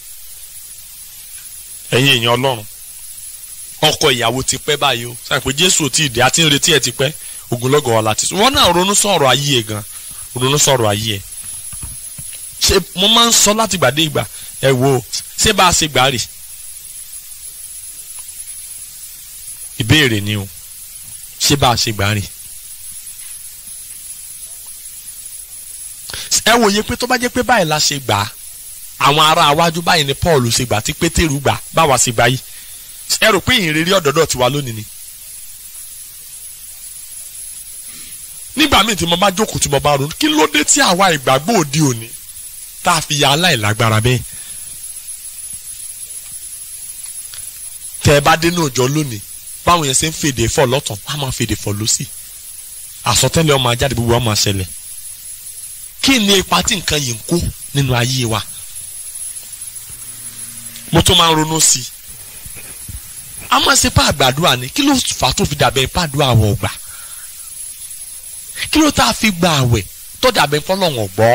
[SPEAKER 2] ẹ̀yin èèyàn ọlọ́run ọkọ ìyàwó ti pẹ́ báyìí o sáà pé jésù tí ìdí àti ń retí ẹ̀ ti pẹ́ ogunlọ́gọ̀ ọ̀la ti sùn wọ́n náà ronú sọ̀rọ̀ ayé ẹ̀ gan ronú sọ̀rọ̀ ayé ẹ̀ ṣe mo máa ń sọ láti gbàdé ìgbà ẹ wo ṣé bá a ṣe gbà rè ìbéèrè ni o ṣé bá a ṣe gbà rè ẹ wòye pé tó bá jẹ́ pé báyìí la ṣe gbà àwọn ará iwájú báyìí ni Paul ṣe gbà tí Pétérù gbà báwa ṣe gbà yìí ẹ rò pé ìrírí ọ̀dọ́dọ̀ tiwa lónìí ni. nígbà míì tí mo bá jókòó tí mo bá ronú kí ló dé tí àwa ìgbàgbọ́ òde òní tá a fi ya aláìlágbára bẹ́ẹ̀. tẹ́ ẹ bá dé ní òjò lónìí báwọn yẹn ṣe ń fèdè fọ̀ lọ́tàn wọ́n á máa fèdè fọ̀ lọ́sì àsọtẹ́lẹ̀ ọmọ ajáde gbogbo ọmọ ṣẹlẹ̀ kí ni ipa tí nǹkan yìí ń kó nínú ayé wa mo tún máa ń ronú sí i a máa ṣe pa àgbàdua ni kí ló fà á tó fi dàbẹ̀ pàdúrà àwọ̀ ọ̀gbà kí ló tá a fi gba àwẹ̀ tó dàbẹ̀ fọlọ́wọ̀n gbọ́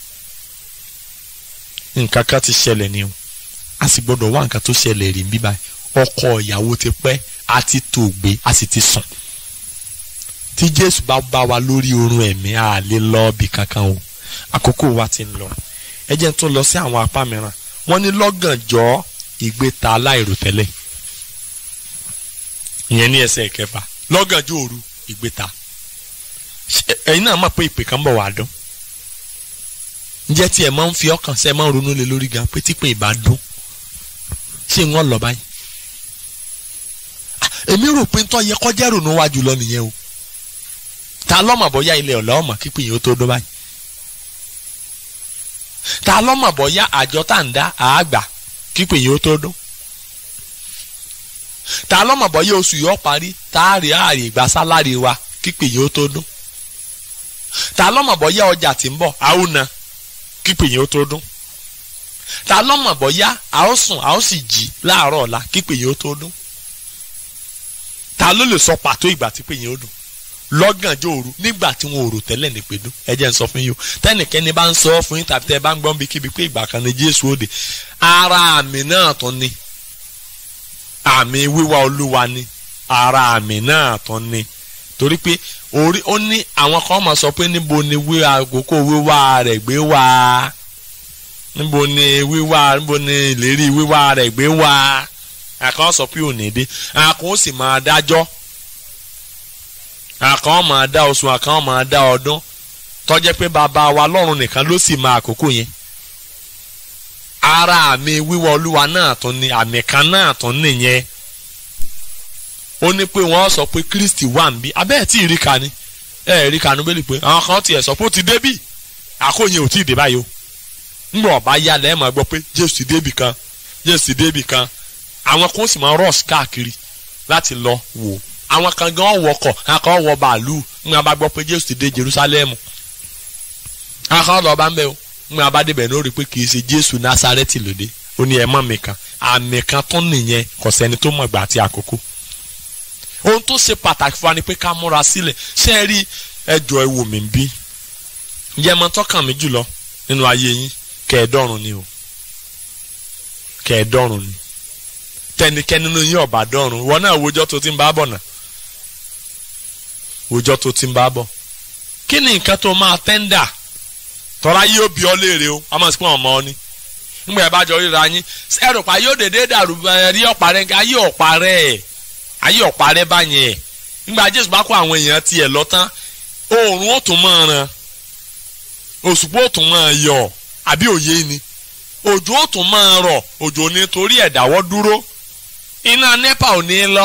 [SPEAKER 2] nǹkan kan ti ṣẹlẹ̀ ni o a sì gbọ́dọ̀ wá nǹkan tó ṣẹlẹ̀ rí bí báyìí ọkọ ìyàwó ti pẹ́ a ti tó gbé a sì ti sùn tí Jésù bá bá wa lórí oorun ẹ̀mí a lè lọ bí kankan o àkókò wa ti ń lọ ẹ jẹ́ n tún lọ sí àwọn apá mìíràn wọ́n ní lọ́gànjọ́ ìgbéta aláìròtẹ́lẹ̀ ìyẹn ní ẹsẹ̀ ìkẹfà lọ́gànjọ́ òru ìgbéta ẹ̀yin náà mọ̀ pé ìpè kan bọ̀ wá dún ǹjẹ́ tí ẹ máa ń fi ọkàn ṣe máa ń ronú lé lórí gan pé tí pé ìbá dún ṣé wọ́n lọ báyìí èmi rò pé ntọ́ yẹ kọjá ìrònú wa jùlọ nìyẹn o ta lọ́mọ bọ́yá ilẹ̀ ọ̀la ọmọ kípè yìí ó tó dún báyìí ta lọ́mọ bọ́yá àjọ tá à ń dá àágbà kípè yìí ó tó dún ta lọ́mọ bọ́yá oṣù yìí ó parí tá a rí ààrẹ ìgbà sálárì wa kípè yìí ó tó dún ta lọ́mọ bọ́yá ọjà tí ń bọ̀ àwọn na kípè yìí ó tó dún ta lọ́mọ bọ́yá a ó sùn a ó sì jí láàárọ̀ ọ̀la kípè yìí ó tó dún ta ló lè sọ pàtó ìgbà tí pè yìí ó dùn lọ́gànjọ́ òru nígbà tí wọn ò rò tẹ́lẹ̀ ní pẹ̀lú ẹ jẹ́ n sọ fún yín o tẹ́nìkẹ́ni bá ń sọ fún yín tàbí tẹ́ ẹ bá ń gbọ́n bí kíbi pé ìgbà kan ní Jésù òde ara àmì náà tún ni àmì wíwá Olúwa ni ara àmì náà tún ni torí pé orí ó ní àwọn kan máa sọ pé níbo ni wíwá àkókò wíwá rẹ̀ gbé wá níbo ni wíwá níbo ni ìlérí wíwá rẹ̀ gbé wá àkàn sọ pé òní dé àkàn ó sì máa dájọ́ àkàn máa dá oṣù àkàn máa dá ọdún tọ́jẹ́ pé bàbá wa lọ́run nìkan ló sì máa àkókò yẹn ara àmì wíwá olúwa náà tún ni àmì kan náà tún nìyẹn ó ní pé wọ́n sọ pé Kristi wà ń bí abẹ́ẹ̀ tí ì rí ka ni ẹ̀ rí ka ni bẹ́ẹ̀ pé àwọn kan tiẹ̀ sọ pé ó ti débì àkóyè ò tí ì dé báyìí o ńgbà ọba yá lẹ́ẹ̀ máa gbọ́ pé Jésù ti débì kan Jésù ti débì kan àwọn kan sì máa rush káàkiri láti lọ wò àwọn kan gan wọkọ̀ àwọn kan wọ bàálù ńgbà bá gbọ́ pé Jésù ti dé Jerusalem àwọn kan lọ bá ń bẹ o ńgbà bá débẹ̀ ní ó rí i pé kì í ṣe Jésù Násárẹ́tì lóde ó ní ẹ mọ̀ mi kan àmì kan tó nìyẹn kò sẹ́ni tó mọ̀ gbà àti àkókò ohun tó ṣe pàtàkì fún wa ni pé ká múra sílẹ̀ ṣé ẹ rí ẹjọ́ ẹ wò mí bí yẹmọ tọkàn mi jùlọ nínú ayé yín kẹẹ̀ẹ́dọ́rùn ni o kẹẹ̀ẹ́dọ́rùn ni tẹnikẹ́ni nínú yín ọ̀bà dọ́rùn wọn náà wojọ́ tó ti ń bá bọ̀ náà wojọ́ tó ti ń bá bọ̀ kí ni nǹkan tó máa tẹ́ńdà tọ́ra yóò bí ọ léèrè o a máa sọ pé ọmọ ọ ni nígbà yẹn bá jọ ríra yín ẹrù pa yóò dédé dàrú rí ọ̀pá rẹ̀ ayé ọ̀pá rẹ̀ ayé ọ̀pá rẹ̀ báyẹn nígbà Jésù bá kó àwọn èèyàn tiẹ̀ lọ tán oòrùn ó tún máa ràn òṣùpá ó tún máa yọ àbí òye ni òjò ó tún máa rọ̀ òjò ní torí ẹ̀dáwọ́ dúró iná nepa ò ní lọ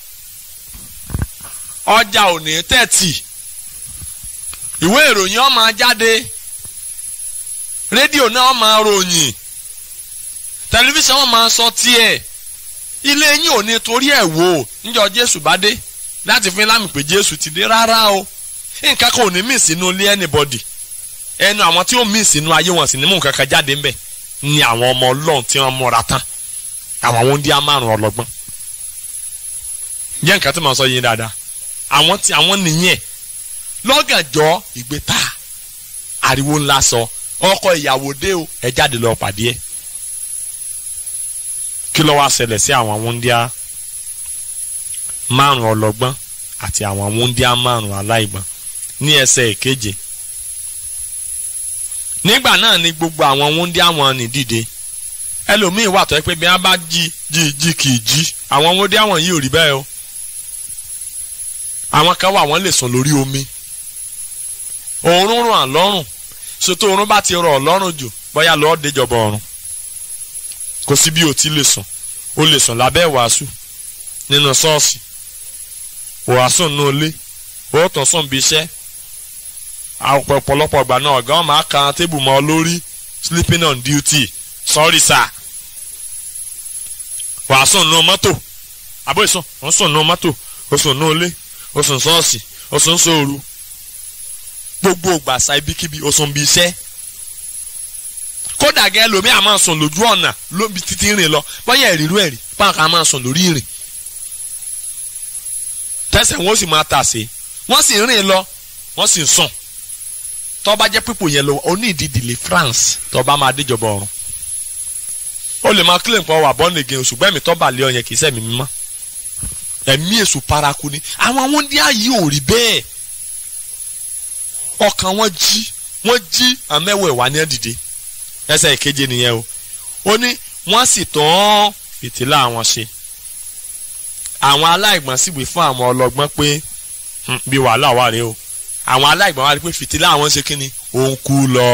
[SPEAKER 2] ọjà ò ní tẹ̀tì ìwé ìròyìn ó máa jáde rédíò náà ó máa ròyìn tẹlifíṣàn ó máa sọ tiẹ̀ ilé yín ò ní torí ẹ̀ wò níjọ́ Jésù bá dé láti fún lámì pé Jésù ti dé rárá o nǹkan kan ò ní mí sínú ilé anybody ẹnu àwọn tí ó mí sínú ayé wọn sì ní mú nǹkan kan jáde ńbẹ̀ ni àwọn ọmọ Ọlọ́run tí wọ́n múra tán àwọn àwọn ndí amárùn ọlọ́gbọ́n jẹ́ nǹkan tí mo sọ yín dáadáa àwọn tí àwọn nìyẹn lọ́gànjọ́ ìgbéta ariwo ńlá sọ ọkọ ìyàwó dé o ẹ jáde lọ pàdé ẹ kí ló wá ṣẹlẹ̀ sí àwọn wúndíá márùn ọlọ́gbọ́n àti àwọn wúndíá márùn aláìgbọ́n ní ẹsẹ̀ ìkeje nígbà náà ni gbogbo àwọn wúndíá wọn ní dìde ẹlòmíín wà tó yẹ pé bí wọn bá jí jí jí kì í jí àwọn wúndíá wọn yìí ò rí bẹ́ẹ̀ o àwọn kan wà wọ́n lè sùn lórí omi òórùn ràn lọ́rùn ṣètò òórùn bá ti rọ̀ lọ́rùn jù bóyá lọ́ọ́ déjọba ọ̀run kò sí bí o ti lè sùn o lè sùn lábẹ́ wàásù nínú ṣọ́ọ̀ṣì wàásù nínú ilé o tún sùn bí iṣẹ́ ọ̀pọ̀lọpọ̀ ìgbà náà ọ̀gá ọ̀ma kan tébù mọ́ lórí sleeping on duty sorry sir wàásù nínú mọ́tò àbó ìsùn ó sùn nínú mọ́tò ó sùn nínú ilé ó sùn ṣọ́ọ̀ṣì ó sùn sóoru gbogbo ògbàsá ibikíbi ó sùn bí iṣẹ́ kódà gẹ́ lomi a máa sùn lójú ọ̀nà lóbi títí rìn lọ bọ́yá ìrírú ẹ̀rí báwọn kan máa sùn lórí ìrìn tẹsẹ̀ wọn ó sì máa tàsé wọ́n sì rìn lọ wọ́n sì sùn tó bá jẹ́ pípò yẹn lọ oní ìdídìlé France tó bá máa déjọba ọ̀run ó lè máa kílè nǹkan wà bọ́ọ̀nù again ṣùgbọ́n ẹ̀mí tó bà lé ọyàn kì í sẹ́mi mímọ́ ẹ̀mí èṣù paraku ni àwọn àwọn ndí ààyè ò rí bẹ́ẹ̀ ọkàn wọn jí wọn jí àmẹ́wẹ̀ wà ní ẹ̀dìdè ẹsẹ̀ ìkeje nìyẹn o ó ní wọ́n sì tán fìtílà wọn ṣe àwọn aláìgbọ́n sì wí fún àwọn ọlọ́gbọ́n pé bí wàhálà wà rèé o àwọn aláìgbọ́n wá rí pé fìtílà wọn ṣe kí ni òun kú lọ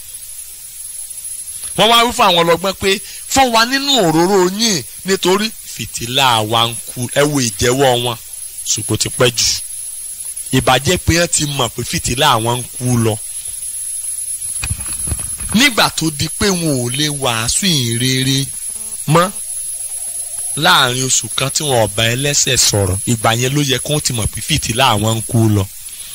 [SPEAKER 2] wọ́n wá wí fún àwọn ọlọ́gbọ́n pé fún wa nínú òróró yín nítorí fìtílà wa ń kú ẹ wo ìjẹ́wọ́ wọn ṣùgbọ́n ti pẹ́ jù ìbàjẹ́ pé wọ́n ti mọ̀ pé fìtílà àwọn ń kú lọ nígbà tó di pé wọn ò lè wàásù ìrere mọ́ láàrin oṣù kan tí wọn ọba ẹlẹ́sẹ̀ sọ̀rọ̀ ìgbà yẹn ló yẹ kó ti mọ̀ pé fìtílà àwọn ń kú lọ.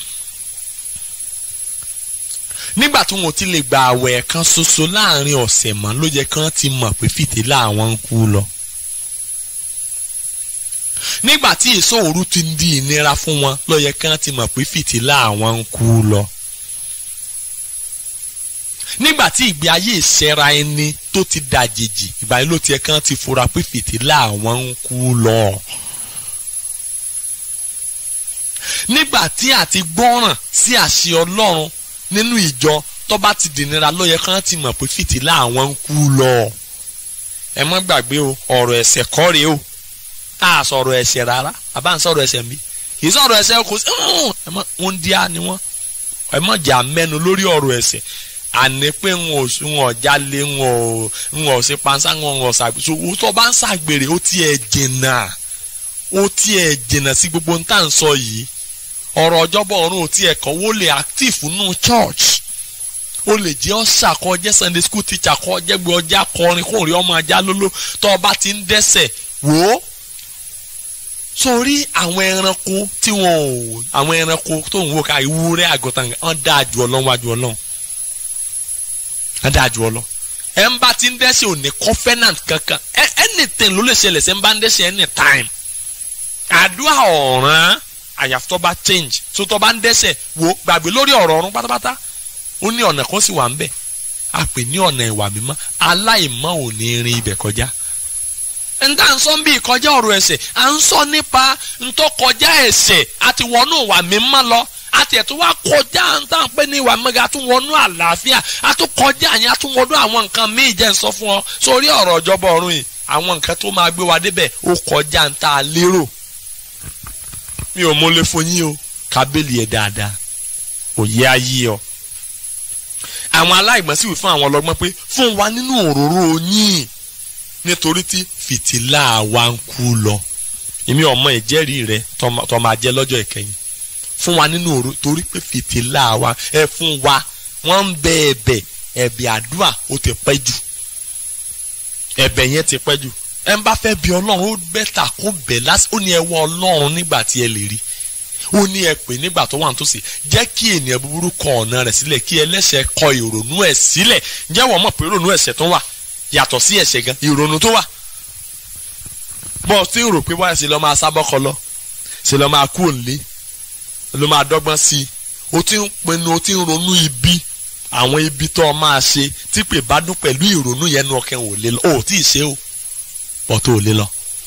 [SPEAKER 2] nígbà tí wọn ò ti lè gba àwẹ̀ kan ṣoṣo láàrin ọ̀sẹ̀ mọ́ ló yẹ kán ti mọ̀ pé fìtílà àwọn ń kú lọ. nígbà tí ìṣòro ti di ìnira fún wọn ló yẹ kán ti mọ̀ pé fìtílà àwọn ń kú lọ nígbà tí ìgbé ayé ìṣẹ́ra ẹni tó ti dàjèjì ìgbà yẹn ló tiẹ̀ kàn ti fura pé fìtílà àwọn ń kú lọ. nígbà tí àti gbọ́ràn sí àṣẹ ọlọ́run nínú ìjọ tó bá ti dìnira ló yẹ kàn ti mọ̀ pé fìtílà àwọn ń kú lọ. ẹ má gbàgbé o ọ̀rọ̀ ẹ̀ṣẹ̀ kọ́ rèé o a sọ̀rọ̀ ẹ̀ṣẹ̀ rárá àbá ń sọ̀rọ̀ ẹ̀ṣẹ̀ mi kì í sọ̀rọ̀ ẹ̀ṣẹ̀ kò sí ẹ má ń díá ni wọ́n ẹ má jà mẹ́nu lórí ọ̀rọ̀ ẹ̀ṣẹ̀ àní pé ń ò ń ò jalè ń ò ń ò ṣe panṣá ń ò ṣàgbéṣe owó tó bá ń ṣàgbèrè ó tiẹ̀ jìnnà ó tiẹ̀ jìnnà sí gbogbo ń tà ń sọ yìí ọ̀rọ̀ ọjọ́bọ̀ ọ̀run ò tiẹ̀ kọ́ wó lè active nù church ó lè jẹ́ ọ̀ṣà kọ́ jẹ́ sunday school teacher kọ́ jẹ́ gbé ọjà kọrin kó rí ọmọ ajá lóló tó o bá ti ń dẹ́sẹ̀ wò ó sórí àwọn ẹranko tí wọn ò àwọn ẹranko tó ń wò ká ìwúrẹ́ àgùntàn wọn dáa ju ọlọ́run wájú ọlọ́run adájú ọlọ ẹ ń bá ti ń dẹ́sẹ̀ ò ní covenant kankan anything ló lè ṣẹlẹ̀ ṣe ń bá ń dẹ́sẹ̀ anytime àdúrà ọ̀ràn àyàfi tó bá change tó tó bá ń dẹ́sẹ̀ wò gbàgbé lórí ọ̀rọ̀ ọ̀run pátápátá ó ní ọ̀nà kan sì wà ń bẹ̀ a pè ní ọ̀nà ìwà mímọ́ aláìmọ́ ò ní rin ibẹ̀ kọjá nta ń sọ bí ìkọjá ọ̀rọ̀ ẹ̀ṣẹ̀ à ń sọ nípa ntọ́ kọjá ẹ̀ṣẹ̀ àti wọnú ìwà mímọ́ lọ àti ẹ̀ tó wá kọjá ń tàn pé ní ìwà mẹ́ga tún wọnú àlàáfíà a tún kọjá yẹn a tún wọnú àwọn nǹkan míì jẹ́ ń sọ fún ọ sórí ọ̀rọ̀ ìjọba ọ̀run yìí àwọn nǹkan tó máa gbé wa débẹ̀ ó kọjá ń tà lérò mi ò múlẹ̀ fún yín o kábẹ́lì ẹ̀ dáadáa òye ayé ọ. àwọn aláìmọ̀ sì wí fún àwọn ọlọ́gbọ́n pé fún wa nínú òróró yín nítorí tí fìtílà wa ń kú lọ èmi ọmọ ìjẹ́rìí rẹ tó máa jẹ́ lọ́jọ́ ìkẹyìn fún wa nínú òru torí pé fìtílà wa ẹ fún wa wọ́n ń bẹ ẹ̀bẹ̀ ẹ̀bẹ̀ àdúrà ó ti pẹ́ jù ẹ̀bẹ̀ yẹn ti pẹ́ jù ẹ ń bá fẹ́ bí ọlọ́run ó bẹ́tà kó bẹ̀ lásì ó ní ẹ wọ ọlọ́run nígbà tí ẹ lè rí ó ní ẹ pè nígbà tó wà nítòsí jẹ́ kí ènìyàn búburú kọ ọ̀nà rẹ̀ sílẹ̀ kí ẹlẹ́ṣẹ̀ kọ ìrònú ẹ̀ sílẹ̀ ǹjẹ́ wọ́n mọ̀ pé ìrònú ẹ̀ṣẹ̀ tó wà yàtọ̀ sí ẹ̀ṣẹ̀ gan ìrònú tó wà bọ́ọ̀ tí ń rò pé wáyà sí lọ́ máa sábọ́kọ lọ sí lọ́ máa kú òǹlé ló máa dọ́gbọ́n sí i o ti ń pinnu o ti ń ronú ibi àwọn ibi tó o máa ṣe tí pè bá dún pẹ̀lú ìrònú yẹn nu ọkàn ò lè lọ o ò tí ì ṣe o pọ̀ tó ò lè lọ.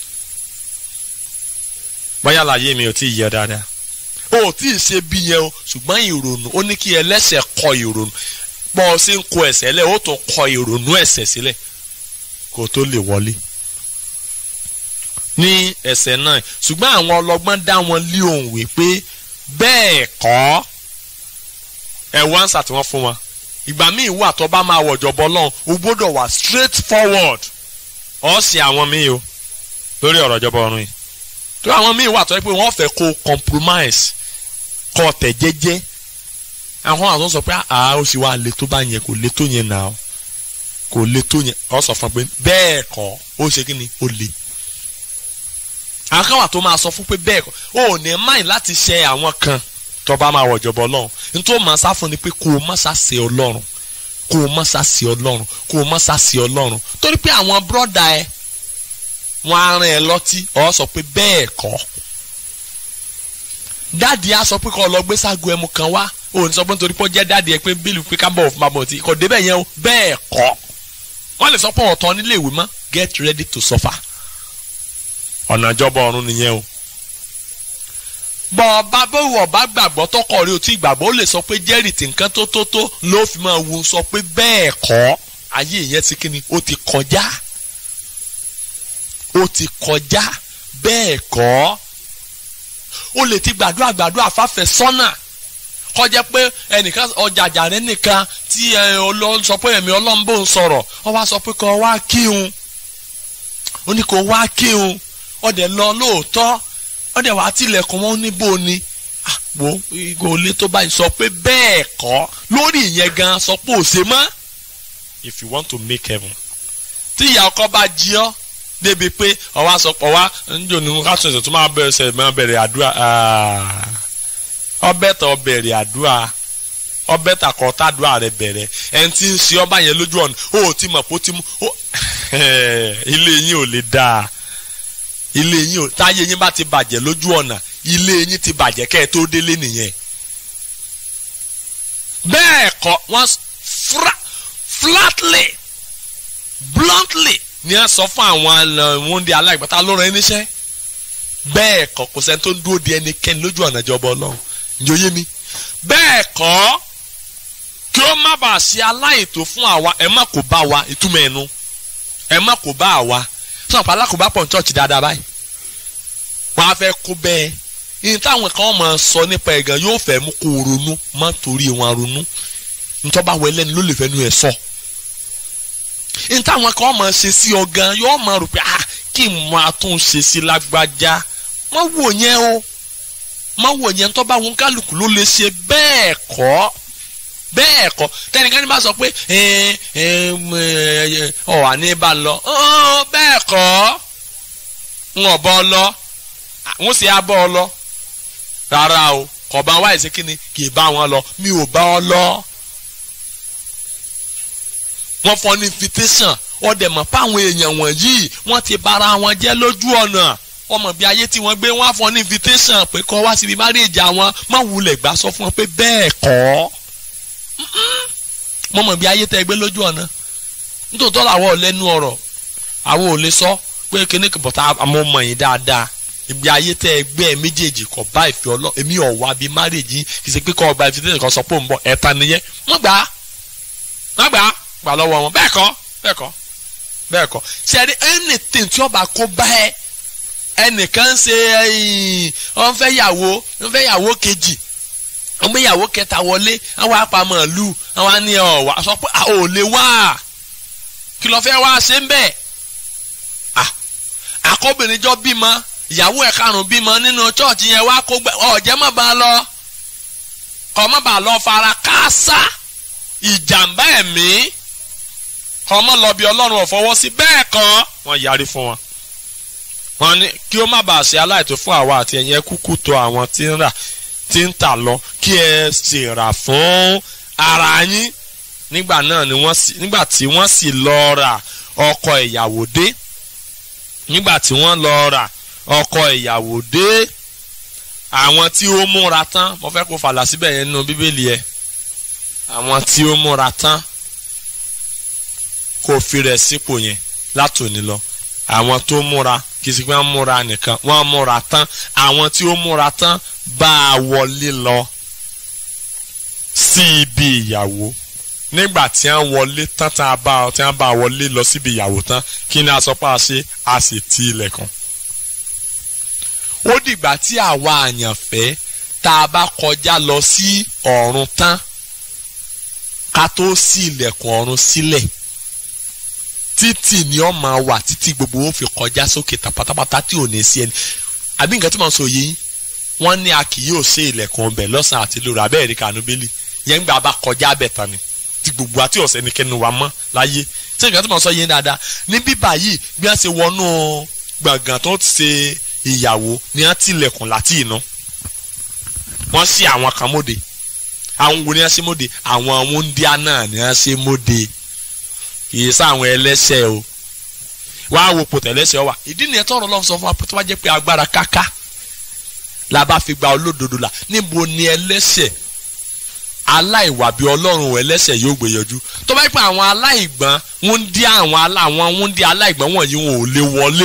[SPEAKER 2] bóyá láyé mi ò tí ì yẹ dáadáa o ò tí ì ṣe bí yẹn o ṣùgbọ́n ìrònú ó ní kí ẹlẹ́ṣẹ̀ kọ ìrònú bọ́ ọ sí ń kọ ẹ̀ṣẹ̀ lẹ̀ ó tún kọ ìrònú ẹ̀ṣẹ̀ sílẹ̀ kó tó lè wọlé ní ẹ̀ṣẹ̀ náà ṣùgbọ́n àwọn ọlọ́gbọ́n dá wọn lé òun wí pé bẹ́ẹ̀ kọ́ ẹ̀ wọ́n answer tí wọ́n fún wọn ìgbà míì wà tó bá máa wọ̀jọ̀ bọ́ lọ́hùn o gbọ́dọ̀ wà straight forward ọ̀ sì àwọn míì o lórí ọ̀rọ̀ ìjọba ọ̀run yìí tó àwọn míì wà tó yẹ pé wọ́n fẹ́ kó compromise kọ́ tẹ̀ jẹ́jẹ́ àwọn àwọn sọ pé àá ó sì wá le tó bá yẹn kò le tó yẹn náà kò le tó yẹn ọ sọ fún pé bẹ́ẹ̀ kọ́ ó ṣe kí ni ó le àwọn kan wà tó máa sọ fún pé bẹ́ẹ̀ kọ́ ó ní máì láti ṣe àwọn kan tó bá máa wọ̀jọ̀ bọ̀ ọlọ́run nítorí màá sá fún ni pé kó o má sá ṣe ọlọ́run kó o má sá ṣe ọlọ́run kó o má sá ṣe ọlọ́run torí pé àwọn bọ́dà ẹ wọ́n á rìn ẹ lọ́tí ọ sọ pé bẹ́ẹ̀ kọ́ dáàdi á sọ pé kó o lọ gbé ságo ẹmu kan wá o ní sọ pé nítorí pé ó jẹ́ dáàdi ẹ pé bílù pé ká bọ̀ fún bàbá ọtí kò débẹ̀ yẹn o bẹ́ẹ̀ kọ́ wọ́n lè sọ pé ọ̀tọ̀ nílé ìwé mọ́ get ready to suffer ọ̀nà ìjọba ọ̀run nìyẹn o bọ̀ ọba bówó ọba gbàgbọ́ tọkọ rí o tí gbàgbọ́ ó lè sọ pé jẹ́rìí tí nǹkan tó tó tó ló fi máa wu sọ pé bẹ́ẹ̀ kọ́ ayé ìyẹn ti kíni ó ti kọjá ó ti kọjá bẹ́ẹ̀ kọ́ ó lè ti gbàdúrà gbàdúrà fáfẹ́ sọ́nà kọjá pé ẹnìkan ọjàjà rẹ nìkan tí ọlọ́run sọ pé ẹ̀mí ọlọ́run bò ń sọ̀rọ̀ ọ wá sọ pé kó wá kíhun ó ní kó wá kíhun ọdẹ lọ lóòótọ́ ọdẹ wàá tilẹ̀kùn wọn níbo ni wo kò lè tó báyìí sọ pé bẹ́ẹ̀ kọ́ lórí ìyẹn gan sọ pé ò ṣe mọ́ if you want to make heaven tí ìyá ọkọ bá jí ọ débi pé ọwọ́ àsọpọ̀ wa njó ni ká tún ẹsẹ̀ tó máa bẹ̀rẹ̀ ẹsẹ̀ máa bẹ̀rẹ̀ àdúrà ọbẹ̀ tó bẹ̀rẹ̀ àdúrà ọbẹ̀ tà kọ́ tàdúrà rẹ bẹ̀rẹ̀ ẹni tí ń ṣe ọba yẹn lójú ọ̀nà ó ti mọ̀ pé ó ti mú ilé yín ò lè dáa ilé yín ò táyé yín bá ti bàjẹ́ lójú ọ̀nà ilé yín ti bàjẹ́ kẹ́ ẹ tó délé nìyẹn bẹ́ẹ̀ kọ́ wọ́n flatly bluntly ni a sọ fún àwọn wọ́ndé aláìgbàtà ló rán ẹníṣẹ́ bẹ́ẹ̀ kọ́ kò sẹ́ni tó ń dúró de ẹnikẹ́ni lójú ọ̀nà ìjọba ọlọ́run ìjòyè mi bẹ́ẹ̀ kọ́ kí ó má bàa ṣe aláìtó fún àwa ẹ má kó bá wa ìtumọ̀ ẹnu ẹ má kó bá àwa sọ̀rọ̀ pàlà kò bá pọ̀ ní chọ́ọ̀chì dáadáa báyìí wọ́n á fẹ́ kó bẹ́ẹ̀ ní táwọn kan máa sọ nípa ẹ̀gàn yóò fẹ́ mú kó ronú má torí wọn ronú ntọ́ba wẹlẹ́ni ló lè fẹ́ nu ẹ̀ sọ. So ntáwọn kan máa ṣe sí ọ gan yóò máa rò pé ah kí n máa tún ṣe sí lágbájá má wò yẹn o má wò yẹn tó bá wọn kálukú ló lè ṣe bẹ́ẹ̀ kọ́ bẹ́ẹ̀ kọ́ tẹnikẹ́ni bá sọ pé ọ wà ní bá lọ bẹ́ẹ̀ kọ́ ń ọ̀bọ lọ ń sì abọ́ ọ lọ rárá o kọ̀ bá wáyé sí kíni kì í bá wọn lọ mi ò bá ọ lọ wọ́n fọ́ ní invitation wọ́n dẹ̀ mọ̀ fáwọn èèyàn wọ̀nyí wọ́n ti bára wọn jẹ́ lójú ọ̀nà wọ́n mọ̀ bí ayé tí wọ́n gbé wọ́n á fọ́ ní invitation pé kọ́ wá síbi marriage àwọn má wulẹ̀ gbà sọ fún wọn pé bẹ́ẹ̀ kọ́ wọ́n mọ̀ bí ayé tẹ́ gbé lójú ọ̀nà nítòótọ́ làwọn ò lẹ́nu ọ̀rọ̀ àwọn ò lè sọ pé kíní bọ̀tà àmọ́ mọ̀ yín dáadáa ibi ayé tẹ́ ẹgbẹ́ ẹ méjèèjì kọ̀ bá ìfẹ́ ọlọ́ èmi ọ̀ wá bí marriage yín kì í ṣe pé kọ́ ọgbà invitation kan sọ pé òun bọ̀ ẹ̀ta nìyẹn wọ́n gbà á wọ́n gbà á gbà lọ́wọ́ wọn bẹ́ẹ̀ kọ́ bẹ́ẹ̀ kọ́ bẹ́ẹ̀ kọ́ sẹ́ni anything tí ọba kó bá ẹ ẹnìkan ṣe wọ́n fẹ́ yàwó wọ́n fẹ́ yàwó kejì wọ́n gbé yàwó kẹta wọlé àwọn apamọ̀ lù àwọn ni ọ̀ wá sọ pé a ò lè wá kí ló fẹ́ wá ṣe ń bẹ̀ àkọ́bìnrin jọ bímọ ìyàwó ẹ̀ karùn-ún bímọ nínú chọ́ọ̀chì yẹn wá kó ọ̀jẹ̀ má bàa lọ kọ́ má bàa lọ fara káásá ìjàmbá ẹ̀mí ọmọ lọ bí ọlọ́run ò fọwọ́ sí bẹ́ẹ̀ kan wọ́n yarí fún wọn. wọ́n ní kí ó má bàa ṣe aláìtó fún àwa àti ẹ̀yin ẹ kúkú tó àwọn tí ń rà tí ń tà lọ kí ẹ sì rà fún ara yín nígbà náà ni wọ́n sì nígbà tí wọ́n sì lọ ra ọkọ ìyàwó dé nígbà tí wọ́n lọ ra ọkọ ìyàwó dé àwọn tí ó múra tán mo fẹ́ kó fàlà síbẹ̀ yẹn nínú bíbélì ẹ̀ àwọn tí ó múra tán kò fi rẹ̀ sípò yẹn látòní lọ àwọn tó múra kì í sì pé wọ́n múra nìkan wọ́n múra tán àwọn tí ó múra tán bá a wọlé lọ sí ibi ìyàwó nígbà tí wọ́n wọlé tán tí wọ́n bá tí wọ́n bá wọlé lọ síbi ìyàwó tán kí ni a sọ pé a ṣe a sì ti ilẹ̀kùn. ó dìgbà tí àwa àyànfẹ́ tá a bá kọjá lọ sí ọ̀run tán ká tó ṣí ilẹ̀kùn ọ̀run sílẹ̀ títì ni ọ máa wà títí gbogbo ó fi kọjá sókè pátápátá tí ò ní sí ẹni àbí nǹkan tí mo sọ yìí wọ́n ní a kì yóò ṣe ilẹ̀kùn ọbẹ̀ lọ́sàn-án àti lóru abẹ́ ẹ̀rí kanú bẹ́lí yẹn gbà bá kọjá abẹ́ tán ni tí gbogbo àti ọ̀sẹ̀ nìkẹ́nu wa mọ́ láyé tí nǹkan tí mo sọ yìí dáadáa ní bíbà yìí bí wọ́n ṣe wọnú gbọ̀ngàn tó ti ṣe ìyàwó ni wọ́n tilẹ̀kùn láti inú wọ́n ṣí àwọn kan mọ́de àwọn wo ni wọ́n ṣe mọ́de àwọn wúndíá náà ni wọ́n ṣe mọ́de kìí sáwọn ẹlẹ́ṣẹ̀ o wàá wo pòtẹ́ ẹlẹ́ṣẹ̀ wa ìdí nìyẹn tọrọ lọ́wọ́ sọ fún wa tó bá jẹ́ pé agbára káká la bá fi gba olódodo la níbo ni ẹlẹ́ṣẹ̀ aláìwà bí ọlọ́run ẹlẹ́ṣẹ̀ yóò gbé yọjú tó bá jẹ́ pé àwọn aláìgbọ́n wúndíá àwọn àwọn wúndíá aláìgbọ́n wọ̀nyí wọn ò lè wọlé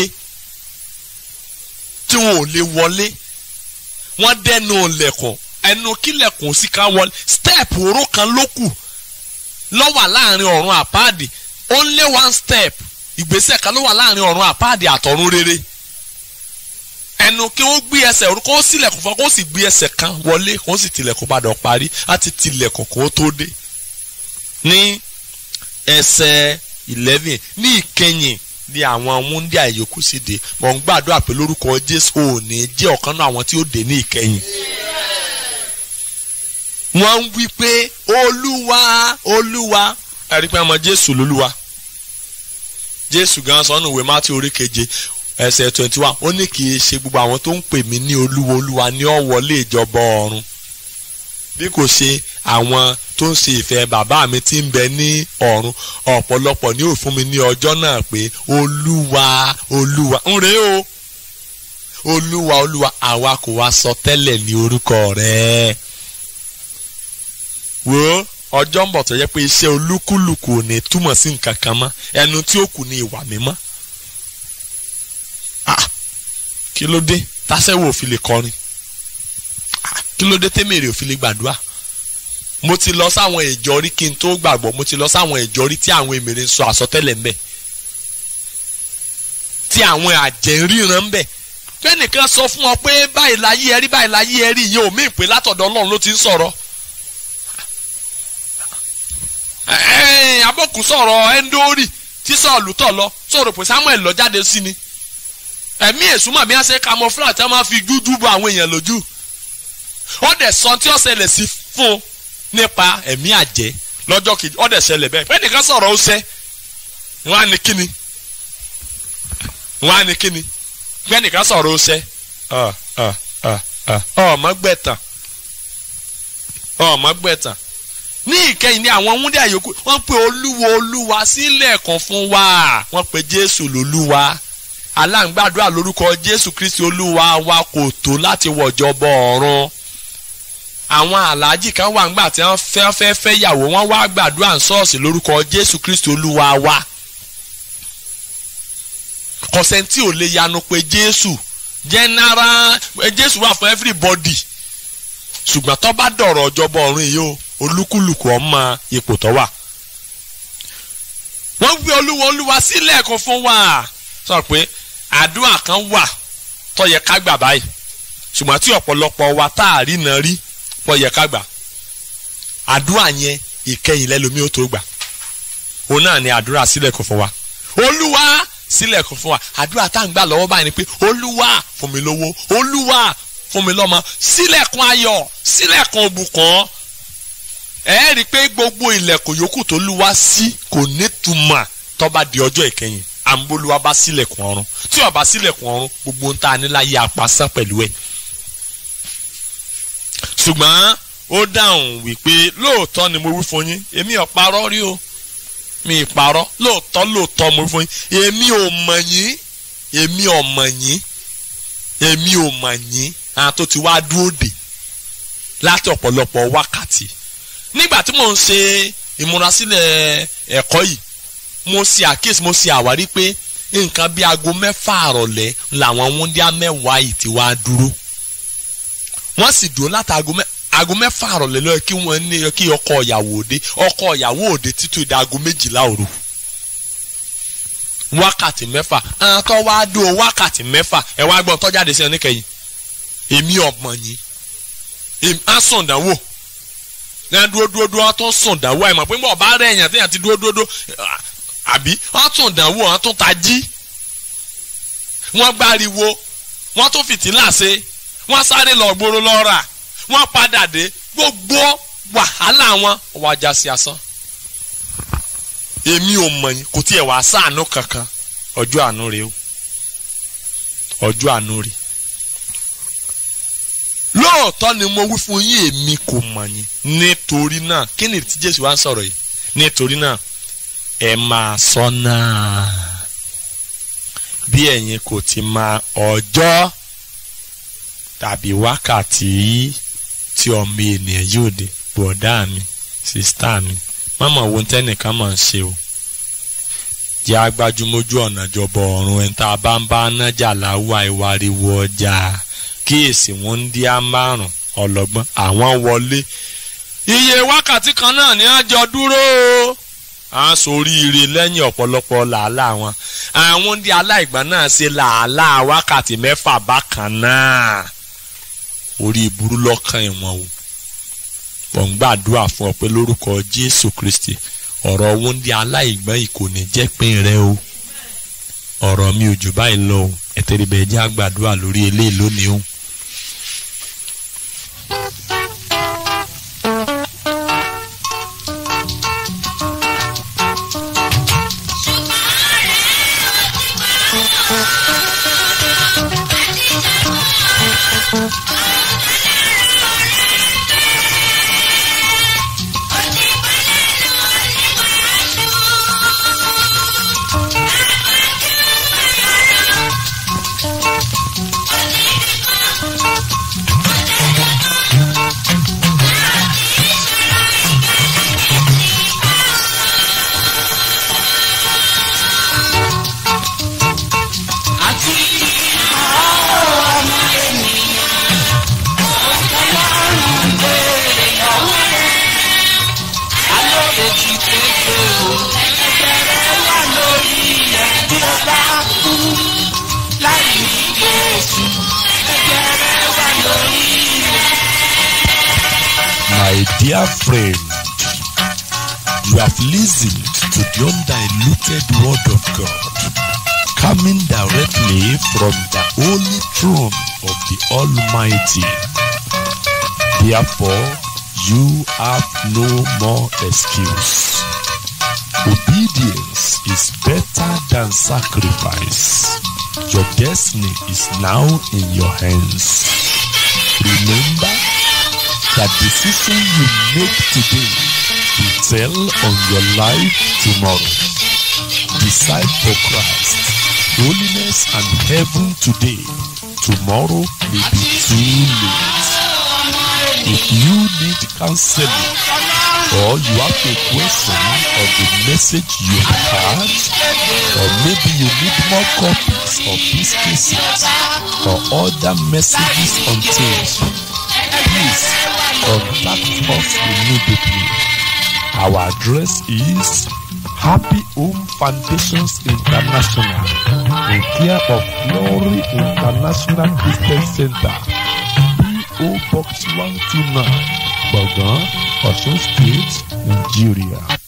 [SPEAKER 2] tí wọn ò lè wọlé wọ́n dẹnu lẹ̀kùn ẹnu kílẹ̀kùn sí ká wọlé step oró kan ló kù lọ́wọ́ láàrin ọ̀run àpáàdì only one step ìgbésẹ̀ kan ló wà láàrin ọ̀run àpáàdì àtọ̀run rere ẹnu kí wọ́n gbé ẹsẹ̀ orúkọ ó sílẹ̀kùn fún ọ kó sì gbé ẹsẹ̀ kan wọlé kó sì tilẹ̀kùn padà parí láti tilẹ̀kùn kó tó dé ní ẹsẹ̀ eleven ní ìkẹyìn ní àwọn wúndíà ìyókù sì dé mọ̀ ń gbàdúrà pé lórúkọ Jésù ò ní jẹ́ ọ̀kan náà àwọn tí ó dé ní ìkẹyìn wọ́n ń wí pé olúwa olúwa ẹ̀rí pé ọmọ jésù lolúwa jésù gan sọnù ìwé mátí orí keje ẹsẹ̀ twenty one ó ní kì í ṣe gbogbo àwọn tó ń pè mí ní olúwa olúwa ní ó wọlé ìjọba ọ̀run bí kò ṣe àwọn tó ń ṣe ìfẹ́ bàbá mi tí ń bẹ ní ọ̀run ọ̀pọ̀lọpọ̀ ní ó fún mi ní ọjọ́ náà pé olúwa olúwa ń rèé o olúwa olúwa àwa kò wá sọ tẹ́lẹ̀ ní orúkọ rẹ̀ wo ọjọ́ ń bọ̀ tó yẹ pé iṣẹ́ olúkúlùkù ò ní túmọ̀ sí nǹkan kan mọ́ ẹnu tí ó kù ní ìwà mímọ́ ah kí ló dé tásẹ̀wò ò fi lè kọrin ah kí ló dé tẹ́mẹ̀rẹ̀ ò fi lè gbàdúrà mo ti lọ sáwọn ìjọ rí kí n tó gbàgbọ́ mo ti lọ sáwọn ìjọ rí tí àwọn èmèrè ń sọ àsọtẹ́lẹ̀ ń bẹ̀ tí àwọn àjẹ́ ń ríran ń bẹ̀ fẹ́nìkan sọ fún ọ pé báyìí láyé ẹ rí báyìí láyé ẹ rí ìyẹn ò mí pé látọ̀dọ̀ ọlọ́run ló ti ń sọ̀rọ̀ abọ́kù sọ̀rọ̀ ẹ́ńdórì tí sọ̀lù tọ̀ lọ sọ̀rọ̀ pé samuel lọ jáde sí ni ẹ̀mí èsúmọ̀ bí wọ́n ṣe camouflage tí wọ́n máa fi dúdú bo àwọn èèyàn lójú ó dẹ̀ sọ tí ó ṣẹlẹ̀ sí fún un nípa ẹ̀mí àjẹ́ lọ́jọ́ kejì ó dẹ̀ ṣẹlẹ̀ bẹ́ẹ̀ pé nìkan sọ̀rọ̀ ó ṣẹ́ wọ́n á ní kíni wọ́n á ní kíni pé nìkan sọ̀rọ̀ ó ṣẹ́ ọmọ gbẹ̀tàn ọmọ gbẹ̀tàn ní ìkẹyìn ní àwọn wúndí àyòkù wọ́n pe olúwa olúwa sílẹ̀kùn fún wa wọ́n pe jésù lolúwa aláǹgbàdúrà lórúkọ jésù kristi olúwa wa kò tó láti wọ̀jọbọ ọ̀run àwọn aláàjì kan wà ńgbà tí wọ́n fẹ́ fẹ́ fẹ́ yàwó wọ́n wá gbàdúrà ń ṣọ́ọ̀ṣì lórúkọ jésù kristi olúwa wa kọ̀sẹ̀ntì ò lè yanu pé jésù general jésù wà fún everybody ṣùgbọ́n tó bá dọ̀rọ̀ ọjọ́bọ ọ̀run yìí o olúkúlùkù ọmọ ipò tó wà. wọ́n gbé olúwa olúwa sílẹ̀ kan fún wa sọ pé àdúrà kan wà tó yẹ ká gbà báyìí ṣùgbọ́n tí ọ̀pọ̀lọpọ̀ wa tá a rí náà rí tó yẹ ká gbà àdúrà yẹn ìkẹyìn lẹ́lòmí ó tó gbà òun náà ni àdúrà sílẹ̀ kan fún wa olúwa sílẹ̀ kan fún wa àdúrà tá à ń gbà lọ́wọ́ báyìí ni pé olúwa fún mi lówó olúwa fún mi lọ́mọ sílẹ̀kùn ayọ̀ sílẹ̀kùn òbùkún ẹ rí i pé gbogbo ilẹ̀kùn yòókù tó lúwa sí kò nítumọ̀ tó bá di ọjọ́ ìkẹyìn àǹbólúwa bá sílẹ̀kùn ọ̀run tí ó bá sílẹ̀kùn ọ̀run gbogbo ń ta níláyé apasán pẹ̀lú ẹ̀. ṣùgbọ́n ó dáhùn wípé lóòótọ́ ni mo wí fún yín èmi ò parọ́ rí o mi ì parọ́ lóòótọ́ lóòótọ́ mo wí fún yín èmi ò mọ̀ yín èmi ò mọ̀ yín èmi ò mọ̀ yín àwọn tó ti wá dúró dè láti ọ̀pọ̀lọpọ̀ wákàtí nígbà tí mò ń ṣe ìmúrasílẹ̀ ẹ̀kọ́ yìí mo ṣe àkíyèsí mo ṣe àwárí pé nǹkan bíi aago mẹ́fà àrọ̀lẹ́ làwọn wúndíá mẹ́wàá yìí ti wá dúró wọ́n sì dúró láti aago mẹ́fà àrọ̀lẹ́ lọ́yẹ kí wọ́n ní kí ọkọ ìyàwó òde ọkọ ìyàwó òde títí di aago méjìlá òru wákàtí mẹ́fà àwọn tó wá dúró wákàtí mẹ́fà ẹ wá gbọ́n tó jáde sí ọ níkẹyìn èmi ọ̀mọ̀ yín èmi á sùn dánwò ní dúró dúró dúró wọn tún sùn dánwò ẹ mọ̀ pé bọ́ọ̀ bá rẹ̀ èèyàn téèyàn ti dúró dúró dúró àbí wọn tún dánwò wọn tún ta jí wọn gbáriwo wọn tún fìtílà ṣe wọn sáré lọ gbóró lọ rà wọn padà dé gbogbo wàhálà wọn wá já sí asán èmi ò mọ̀ yín kò tiẹ̀ wá sáànù kankan ọjọ́ àánú rèé o ọjọ́ àánú rèé lóòótọ́ ni mo wí fún yín èmi kò mọ̀ yín nítorí náà kí ni tí Jésù wá ń sọ̀rọ̀ yìí nítorí náà ẹ máa ṣọ́nà bí ẹ̀yin kò ti máa ọjọ́ tàbí wákàtí tí ọmọ ènìyàn yóò dé bọ̀dá mi sísítà mi mọ́mọ́ wo tẹ́nìkan máa ń ṣe o jẹ́ agbájúmójú ọ̀nà ìjọba ọ̀run ẹni tá a bá ń bá nájà láwà ìwáriwo ọjà kíyèsí wọn ń dí á márùn ọlọ́gbọ́n àwọn wọlé iye wákàtí kan náà ni wọ́n jọ dúró o à ń soríire lẹ́yìn ọ̀pọ̀lọpọ̀ làálàá wọn àwọn ń dí aláìgbọ́n náà ṣe làálàá wákàtí mẹ́fà bákan náà orí ìburú lọ́kàn ìwọ̀n o wọ́n ń gbàdúrà fún ọ pé lórúkọ Jésù Kristi ọ̀rọ̀ wúndí aláìgbọ́n yìí kò ní jẹ́ pín rẹ o ọ̀rọ̀ mi ò jù báyìí lọ o ẹ̀tẹ̀rẹ̀bẹ̀ jẹ́ àgbàdúrà lórí eléyìí lónìí o.
[SPEAKER 3] dear friend, you have listened to the undiluted word of God coming directly from the holy throne of the Almighty. Therefore, you have no more excuse. Obedience is better than sacrifice. Your destiny is now in your hands. Remember that decision you make today will tell on your life tomorrow. Decide for Christ, holiness and heaven today. Tomorrow may be too late. If you need counseling or you have a question on the message you heard, or maybe you need more copies of these cases or other messages on tape, please contact us immediately. Our address is Happy Home Foundations International in care of Glory International Christian Center, PO Box 129, Bogan, Osun State, Nigeria.